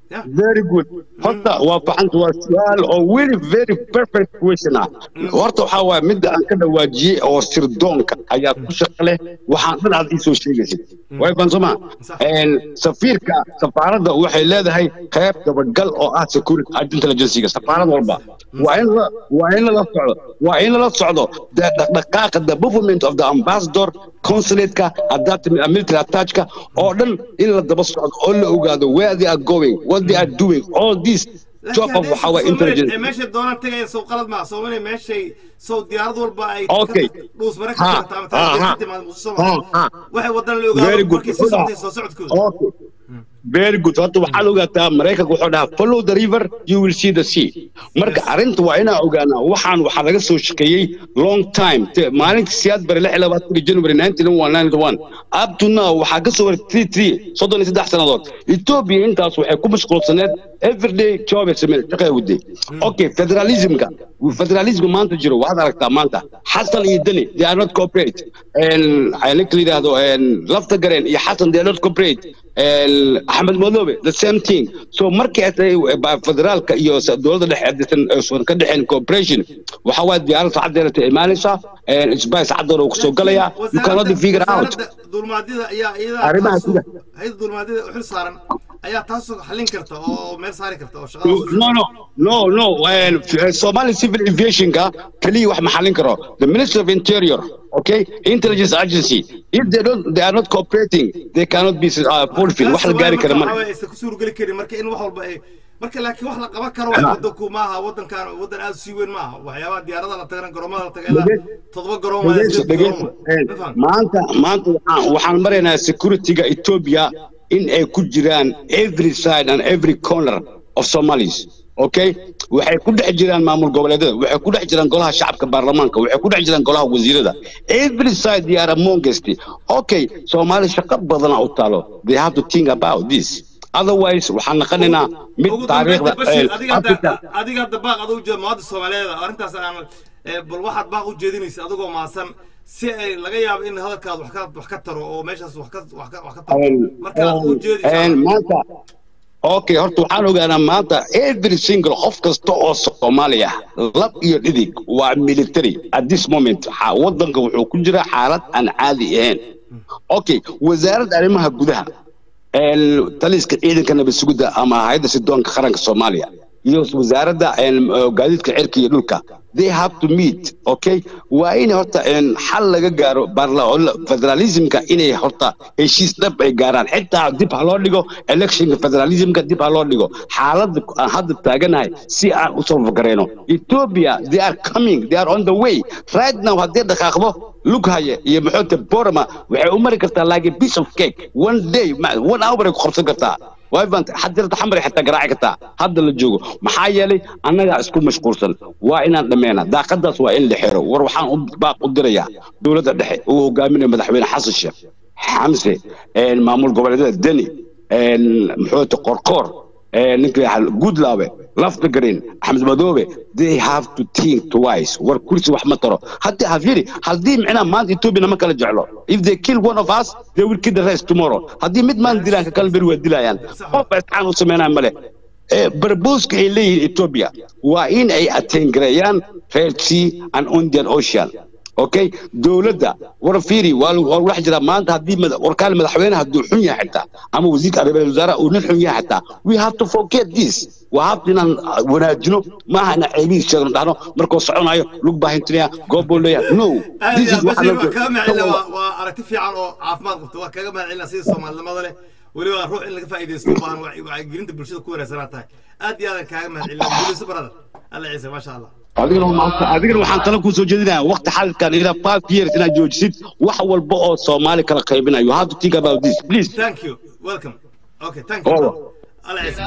very good horta waa faxanta waa su-aal oo very very perfect question ah horta waxaa waaya midda aan ka dhawaajiyey oo sirdoonka ayaa ku shaqo leh waxaan dhan aad iisoo sheegaysid way fansoma safiirka safaaradda waxay leedahay qayb dabagal oo ah security intelligencega safaarad walba waa in la waa in lala socdo waa in lala socdo the dhaqdhaqaaqa the movement of the ambassador consulate-ka adapted military attachka oo dhan in la daba socdo oo la ogaado where they are going what they are doing all this job of waxa waa intelligence meeshay doonaan tagayaan sow qalad maa soomaaliya meeshay sow diyaarad walba ay Okay. dhuus mare ka Ha, jirta ama ha, ha. taariikh ka timaado muqdisho Ha, ha. waxay wadana la Very ogaado good. markii sii socday soo socodkooda Okay. very good horta waxaad ogaataa maraykanka wuxuu dhahaa follow the river you will see the sea marka arrinta waa inaa ogaanaa waxaan waxaa laga soo shaqeeyey long time Te- maalintii siyaad bare lix iyo labaatanka january nineteen one ninety one up to now waxaa ka soo waray three three soddon iyo saddex sannadood ethiopia intaas waxay ku mashquulsaneed everyday job ay sameen shaqay waday okay federalismka federalismka maanta jiro waxaad aragtaa maanta xasan iyo deni they are not cooperate ninka la yidhaahdo lafta gareen iyo xasan they are not cooperate axmed madoobe the same thing so markii ay tahay ba- federaalka iyo sa- dowladda dhexe aysan aysan ka dhexeen cooperation waxa waa diyaarad sacadeena ta imaanaysaa isbay sacadoona uu kasoo galayaa you cannot figure out wasaaradda duulmaadyada ayaa iyada Arrimaha taasoo- sida- hay'adda duulmaadyada u xil saaran ayaa taasoo xallin karta oo meel saari karta oo shaqada no no no no uh, Somali civil aviationka kaliya wax ma xallin karo the minister of interior okay intelligence agency if they don't they are not cooperating they cannot be uh, fulfilled wax la gaari kara marka marka waxaa aysan ku suurogeli karin marka in wax walba ay marka laakiin wax la qaban karo wax wadanku maaha wadankan wadan aad u sii weyn maaha waxyaabaha diyaaradaha la tagana garoomada la taga ilaa toddoba garoon waa dhegeyso sideed dhegeyso garoon waa. Ma fahantay? maanta maanta waxaan waxaan maraynaa securityga Ethiopia in ay ku jiraan every side and every corner of Somalis okay waxay ku dhex jiraan maamul goboleedyada waxay ku dhex jiraan golaha shacabka baarlamaanka waxay ku dhex jiraan golaha wasiirada every side they are amongst okay Soomaali shaqo badan u taalo they have to think about this otherwise waxaan naqanaynaa mid ugu taariikhda dambeynta bashir eh, adiga Africa hadda adiga hadda baaq aduu jeed muwaadin soomaaliyeed ah, arrintaas aan eh, bal waxaad baaq u jeedinaysa adigoo maasan si ay laga yaabo in hadalkaad wax ka wax ka taro oo meeshaas wax ka wax ka wax ka taro markaad u jeedinaysa Een, maanta okay horta waxaan ogaanaa maanta every single qof kasta oo soomaali ah lab iyo dhidig waa military at this moment xa- wadanka wuxuu ku jira xaalad aan caadi ahayn okay wasaaradda arrimaha gudaha een, taliska ciidanka nabad sugidda ama hay'adda sidoonka qaranka soomaaliya iyo wasaaradda een, gaadiidka cirka iyo dhulka they have to meet okay waa in horta een, xal laga gaaro barla- federalismka inay horta heshiis dhab ay gaaraan xitaa dib ha loo dhigo electionka federalismka dib ha loo dhigo xaaladda aan hadda taaganahay si aan u soo fakarayno ethiopia they are coming they are on the way right now haddii dhaqaaqdo lughaye iyo maxoota borama waxay u mari kartaa like a piece of cake one day ma- one hour ay ku qabsan kartaa way baan xadirta xamar ay xitaa garaaci kartaa hadda la joogo maxaa yeelay annagaa isku mashquulsan waa inaan dhammeena daaqadaas waa in la xiro war waxaan u baaq u dirayaa dowladda dhexe uu hogaaminayo madaxweyne xasan sheekh xamse een, maamul goboleedyada deni een, muxuuta qorqoor een, ninka yahay guudlaabe lafta green axmed madoobe they have to think twice war kursi wax ma taro haddii hafyiri haddii micnaha maanta ethiopia nama kala jeclo if they kill one of us they will kill the rest tomorrow haddii mid maan dilaan ka kala beri waa dilayaan qof isxaan u sameynaya male Eh, barbuuska ay leeyihiin ethiopia waa in ay ateengareeyaan red sea and indian ocean okay dowladda war fiiri waa lagu- waa wax jira maanta haddii mada- warkaan madaxweyne hadduu xun yahay xitaa ama wasiirka arrimaha wasaaraha uu nin xun yahay xitaa we have to forget this waa habta inaan ah, wanaajino maaha inaan ceebihiis sheegno dhahno markuu soconayo lug baahintinaya goob buu leeyahay no aad this iyo is aad waxa bashir loo waa kaga mahadcelina jeedo. waa waa aragti fiican oo caafimaad qabta waa kaga mahadcelina sida soomaalinimada leh weliba ruux in laga faa'iidaysto u baahan wac- wacyigelinta bulshada ku wanaagsanaa tahay aad iyo aadan kaaga mahadcelina guulayso brother alla ciise maasha allah adigana maanta adigana waxaan tala kuu soo jeedinayaa waqti xalkan ilaa five years inaad joojisid wax walba oo soomaali kala qaybinayo you have to think about this please thank you welcome okay thank you Oh. brother. alla ciise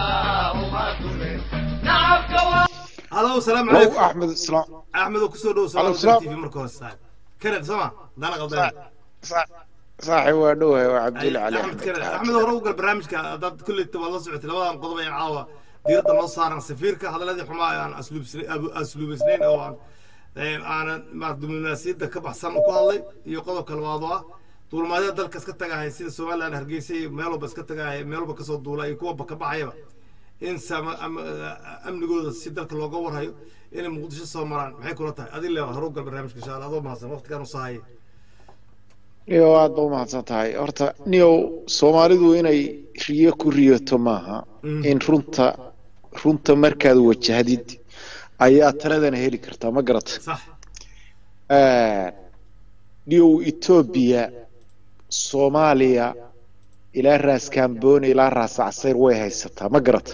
halo salaamu Hello, calaykum Ahmed Islam. axmed oo kusoo dhow Hello, soomaalida salaam. tv marka hore saaxib kanad sooma dana qaldan صاحي وادوه وعبد أي- الله علي axmed احمد kanad axmed hore u gal barnaamijka haddaad kulley waad la socotay labadan qodob ayaan caawa diiradda noo saaran safiirka hadaladii xumaa ee aan asluubsna- abu- asluubaysnayn oo aan ee, aanan ma diblomaasiyadda ka baxsan ku hadlay iyo qodobka labaad oo ah duulmaadyada dalka iska tagahay sida somaliland hargeysa iyo meel walba iska tagahay meel walba kasoo duula iyo kuwa ka baxayaba in sama am- amnigooda si dalka looga warhayo inay muqdisho soo maraan maxay kula tahay adin le horu gal barnaamijka insha allah adoo mahadsan waqtigaan u sahayay niyow aad ba umahadsan tahay horta niyow soomaalidu inay riyo ku riyoto maaha Mm. in runta runta markaad wajahdid ayaa taladana heli kartaa ma garata sax niyow etoobiya soomaaliya ilaa raas kambooni ilaa raas caseer way haysataa ma garata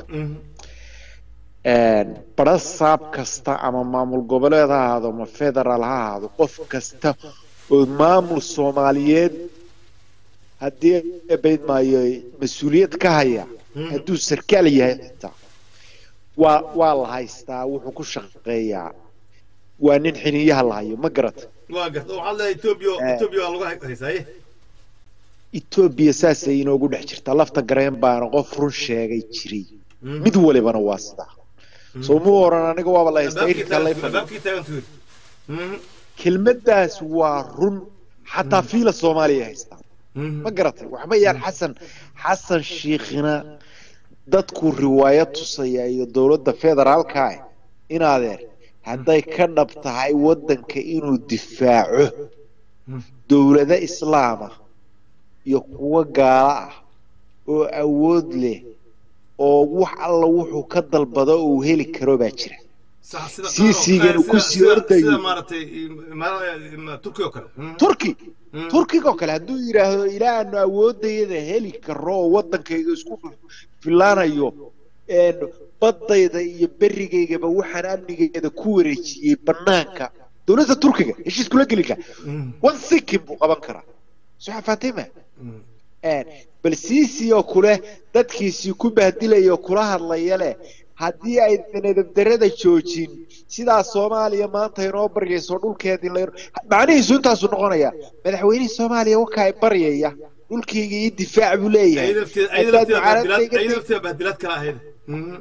bara saab kasta ama maamul goboleed ha ahaado ama federaal ha ahaado qof kasta oo maamul soomaaliyeed haddii bayd maayo mas-uuliyad ka haya hadduu sarkaal yahay xitaa waa waa la haystaa wuxuu ku shaqeeyaa waa nin xiniyaha la hayo ma garata waa garta waxaad leedahay etoobiya etoobiya waa lagu haysaaye etoobiya saasay inoogu dhex jirtaa lafta gareen baana qof run sheegay jiray mid walibana waa sidaa soo mu oran aniga waaba la haystaa irinkaa lay fadhiyo albaabkii taagantu yiri kelmaddaas waa run xataa fiila soomaaliya haystaa ma garatay waxba yaan xasan xasan shiikhina dadku riwaayad tusaya iyo dowladda federaalka ah inaadeer hadday ka dhab tahay waddanka inuu difaaco dowlado islaama iyo kuwo gaalo ah oo awood leh oo wax alla wuxuu ka dalbado uu heli karo baa jira sax sida Siisigan uu ku sii sida- ordayo. sida maaragtay ma- turki oo kale turki turkiga oo kale hadduu yidhaahdo ilaa aanu awoodayada heli karo oo waddankayga isku filaanayo een, baddayda iyo berigaygaba waxaan amnigeeda ku wareejiyey banaanka dowladda turkiga heshiis kula geli kara one second buu qaban karaa soo fatima bal siisi oo kule dadkiisii ku bahdilaya oo kula hadlaya leh haddii ay nadabdarada joojin sidaa soomaaliya maanta inoo baryayso dhulkeedii la macnihiisu intaasuu noqonaya madaxweynihii soomaaliya wakaa ay baryaya dhulkayga iyo difaac buu leeyahay ayada lafteeda ayada Haddaad lafteeda bahdilaad mucaaradkayga ayada lafteeda bahdilaad kala ahayd Mhm.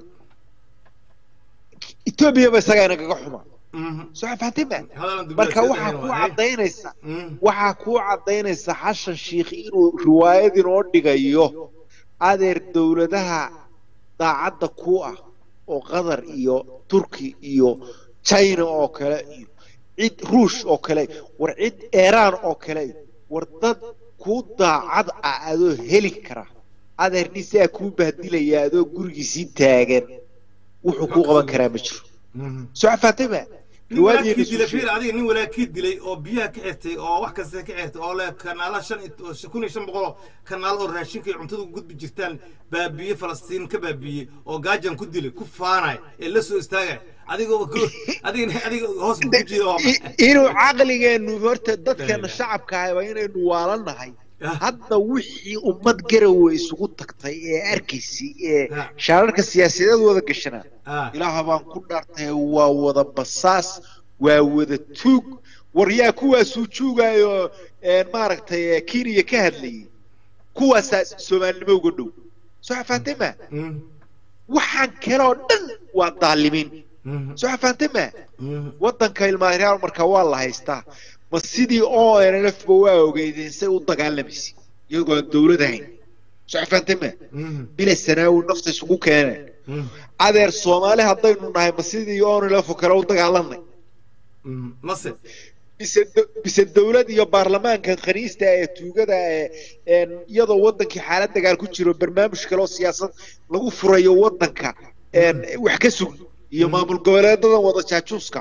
etoobiya ba isagaa inagaga xuma soo fatima hadalan dubada marka sida waxaa ayada ku waa, eh? cadaynaysa waxaa ku cadaynaysa xashan shiikh inuu riwaayad inoo dhigayo adeer dowladaha daacadda ku ah oo qatar iyo turki iyo china oo kale iyo cid ruush oo kale war cid iiraan oo kale war dad ku daacad ah adoo heli kara adeer nisaa kuu bahdilaya adoo gurigiisii taagan wuxuu kuu qaban karaa ma jiro soo fatima nin walaakii dilay fiir adiga nin walaakii dilay oo biyaha ka xirtay oo wax kasta ka xirtay oo leh kanaala shan iyo- oo kun iyo shan boqol oo kanaal oo raashinka iyo cuntada ku gudbi jirtaan baabiye falastiin ka baabiye oo gaajan ku dilay ku faanay ee la soo istaagay adiga adiga adiga hoos ku jira oo inuu caqligeenu horta dadkeena shacabka ah waa inaynu waalanahay hadda wixii ummad garowe isugu tagtay ee arkaysay ee shaararka siyaasadeed wada gashanaa ilaaha baan ku dhaartay waa wada basaas waa wada tuug war yaa kuwaasuu juugayo een, maaragtay ee, kenya ka hadlayay kuwaasaa soomaalinimo uga dhow soo xafaantay waxaan kaloo dhan waa daalimiin soo xafaantay ma waddanka ilmaariyaal marka waa la haystaa ma sidii o nlf ba waa ogeydeen say u dagaalamaysa iyagoo aan dowlad ahayn soo xafaantay ma bila sanaawi nafta isugu keeneen adeer soomaali haddaynu nahay ma sidii onlf oo kale u dagaalanay mase bise do- bise dowlad iyo baarlamaanka khaniista ee tuugada ee een, iyadoo wadankii xaalad dagaal ku jiro barnaamij kale oo siyaasad lagu furayo wadanka een, wax ka sug iyo maamul goboleedadan wada jaajuuska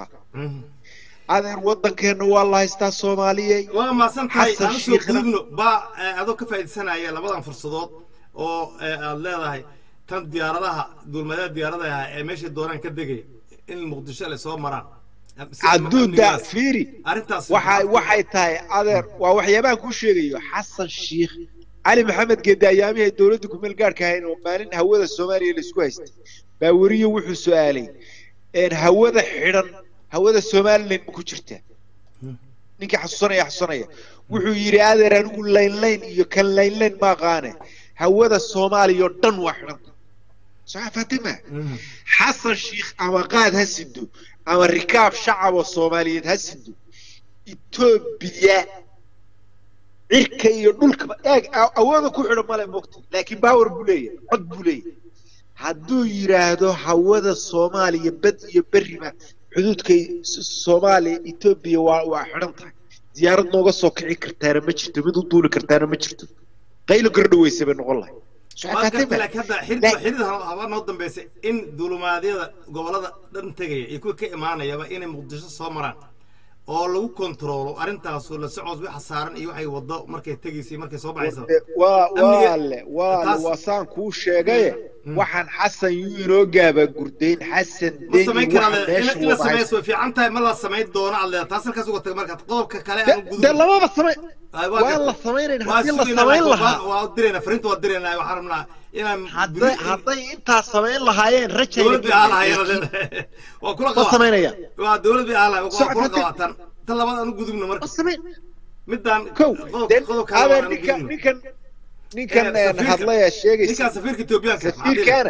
adeer wadankeena waa la haystaa soomaaliya waa maasan tahay Xasan aan usoo Shiikhna- gudubno ba eh, adoo ka faa'iidsanaya labadan fursadood oo eh, aad leedahay tan diyaaradaha duulmadaha diyaaradaha ee meeshay doonaan ka degay in muqdisho ay soo maraan Si- caduuda amnigaas. fiiri arrintaas waxay waxay tahay adeer waa waxyaabahan kuu sheegayo xasan shiikh cali maxamed geedi ayaamihii ay dowladda kumeel gaarhka ahayn oo maalin hawada soomaaliya laisku haystay baa weriyo wuxuu su-aalay een, hawada xidhan hawada somaliland ma ku jirtaa ninkii xasuusanaya xasuusanaya wuxuu yidhi adeer anigu laynlayn iyo kan laynlayn ma aqaane hawada soomaaliya oo dhan waa xidhanta soo fatima xasan shiikh ama qaad ha sido ama rikaab shacab oo soomaaliyeed ha sido etoobiya cirka iyo dhulkaba eeg a- awooda ku xidhan male mogta laakiin baawer buu leeyahay cod buu leeyahay hadduu yidhaahdo hawada soomaaliya bad iyo berriba xuduudka soomaaliya etoobiya waa waa xidhan tahay diyaarad nooga soo kici kartaana ma jirto mid u duuli kartaana ma jirto qaylo gardhaweysa bay noqon lahay waa garta laakiin hadda xidid xidid haba noo dambeysay in duulumaadyada gobolada dhan tegaya iyo kuwa ka imaanayaba inay muqdisho soo maraan oo lagu kontroolo arrintaasu la socod waxa saaran iyo waxay wado markay tegaysay markay soo baxaysa waa waa le waa waa saan kuu sheegaye waxaan xasan yuu inoo gaaba gurdayn xasan ma samayn karaa in la sameeyo way fiican tahay ma la samayn doono aad leedahay taas halkaas uga tag marka qodobka kale aan gudub de lamaba samay waa la samaynayn haddii la samayn lahaa waa dirayna fariinta waa dirayna waxaan rabnaa inaan hadday hadday intaas samayn lahaayeen rajay dowlad bay aalahayen waa kula ma qabaa samaynaya waa dowlad bay aalahay waa Socod kula hadda- qabaa tan tan labaad aan u gudubno marka samayn midaan kow qodob den qodob kale abe aan u ninkan gudubno ninkan ninkan Eh, een safiirka- hadlaya sheegaysa ninkaan safiirka etoobiyaanka safiirkana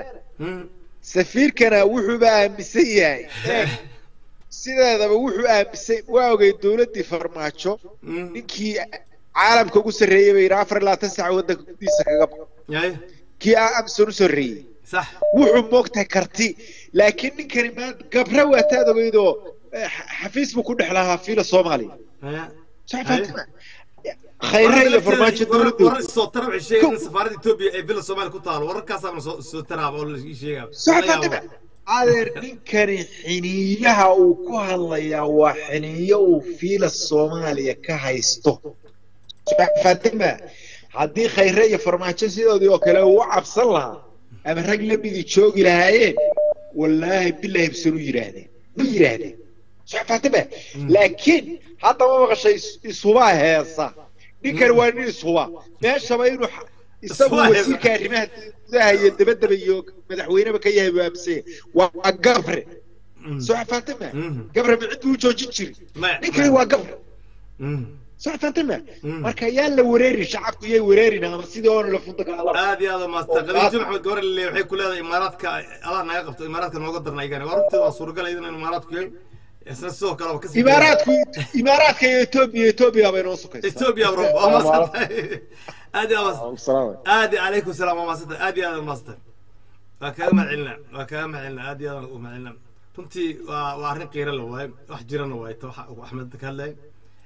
safiirkana wuxuuba aaminsan yahay eeg sideedaba wuxuu aaminsan waa ogay dowladdii farmaajo ninkii caalamka ugu sarreeyey bay yidhi afar iyo labaatan saac waddanka gudihiisa kaga baxo yahay kii aa amson u sarreeyey sax wuxuu moogtahay karti laakiin ninkani maanta gabra waataad ogeydoo eh, xa- xafiis buu ku dhex lahaa fiila soomaaliya Haya. sax faatima khayre iyo farmaajo dowladdu warar soo tara waxay sheegayaan in safaaradda etoobiya ay villa soomaaliya ku taalo wararkaasaana soo soo taraaba oo la ii sheegaa sax faatima adeer ninkani xiniiyaha uu ku hadlayaa waa xiniiyo uu fiila soomaaliya ka haysto sax faatima haddii khayre iyo farmaajo sidoodii oo kale uu u cabsan lahaa ama rag lamidii joogi lahaayeen wallaahi bilaahi bisan u yidhaahdeen ma yidhaahdeen sax faatima laakiin hadda ma maqashay is- ishubaa heesa ninkani waa nin ishuba meeshaba inuu xa- isagu Ishuba heesa. wasiirka arrimaha gudaha iyo dabadaba iyo madaxweyneba ka yahay buu aaminsan yahay waa gabre sax faatima gabre ma cid buu joojin jiri Maya, ninkani maya. waa gabre sax faatima marka yaan la wareerin shacabku yay wareerin ama sidii oona la funta kala aad iyo aad u maasta qadiijo maxamed gabor le waxay ku leedahay imaaraadka allah naga qabto imaaraadka nooga darna ayagana waa runtii waa suuragal iyadana in imaaraadku yahay isna sidoo kale waa kasii imaaraadku imaaraadka iyo etoobiya etoobiya bay noo sukaysaa etoobiya bro waa maasantahay aad iyo aad aad iyo calaykum salaam waa maasantahay aad iyo aad u maasantahay waa kaaga mahadcelinaa waa kaaga mahadcelinaa aad iyo aad u mahadcelinaa runtii waa waa arrin qiiro la waaye wax jirana waaye ta waxa uu axmed ka hadlayay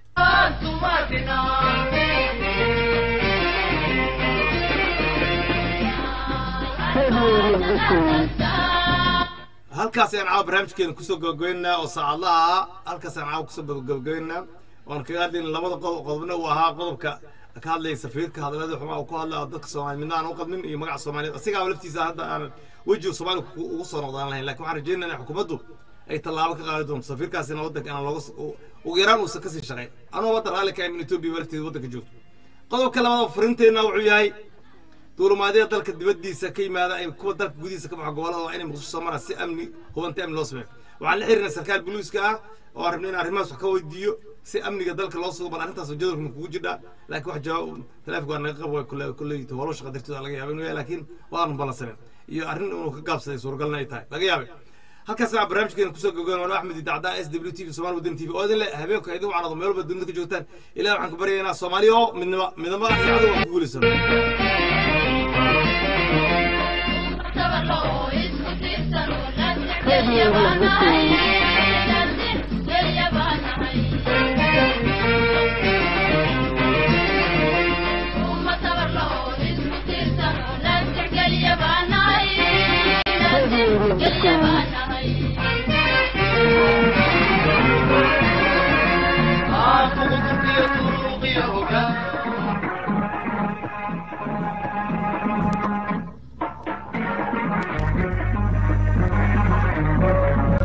halkaas ayaan caawa barnaamijkeena kusoo gabagabeynaa oo saacadlaha ah halkaas ayaan caawa kusoo gabagabeynaa waan kaga hadlayna labada qodob qodobna uu ahaa qodobka ka hadlaya safiirka hadalada xumaa uu ku hadlaya oo dadka soomaali midna aan u qadmin iyo magaca soomaaliyeed asigaa laftiisa hadda aan wejiga soomaaliya ku- ugu soo noqdaan lahayn laakiin waxaan rajeynaa in xukuumaddu ay tallaabo ka qaadi doonto safiirkaasina waddanka aan looga s- u- ugu yaraan uusan kasii shaqayn anuu waddan raalli ka amin etoobiya lafteeda waddanka joogto qodobka labaad furinteenna wuxuu yahay duulimaadyada dalka dibaddiisa ka yimaada ay kuwa dalka gudihiisa ka baxo gobollada waa inay muqdisho soo maraan si amni hubanta amni loo sameeyo waxaan la xiriirnay sarkaal buluiska ah oo aan rabnay in arrimahaas wax ka weydiiyo si amniga dalka loo sugo bal arrintaas jadwalka ma kugu jirdhaa laakiin wax jawaab taleefonka waa naga qabo kule kulley howlo shaqa dartooda laga yaaba inuu yahay laakiin waanu ballansaneen iyo arrin inuu ka gaabsaday suuragalna ay tahay laga yaabay halkaas waxaa barnaamijkeena kusoo gogoyn waana axmed dacdaa s w t v somaali wadani t v oo idin le habeenku idin wacnado meel walba dunida ka joogtaan ilaah waxaan ku baryaynaa soomaaliya oo midnimo midnimo iyo cadow aan ku guulaysano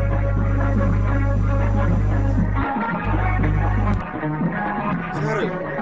Sorry.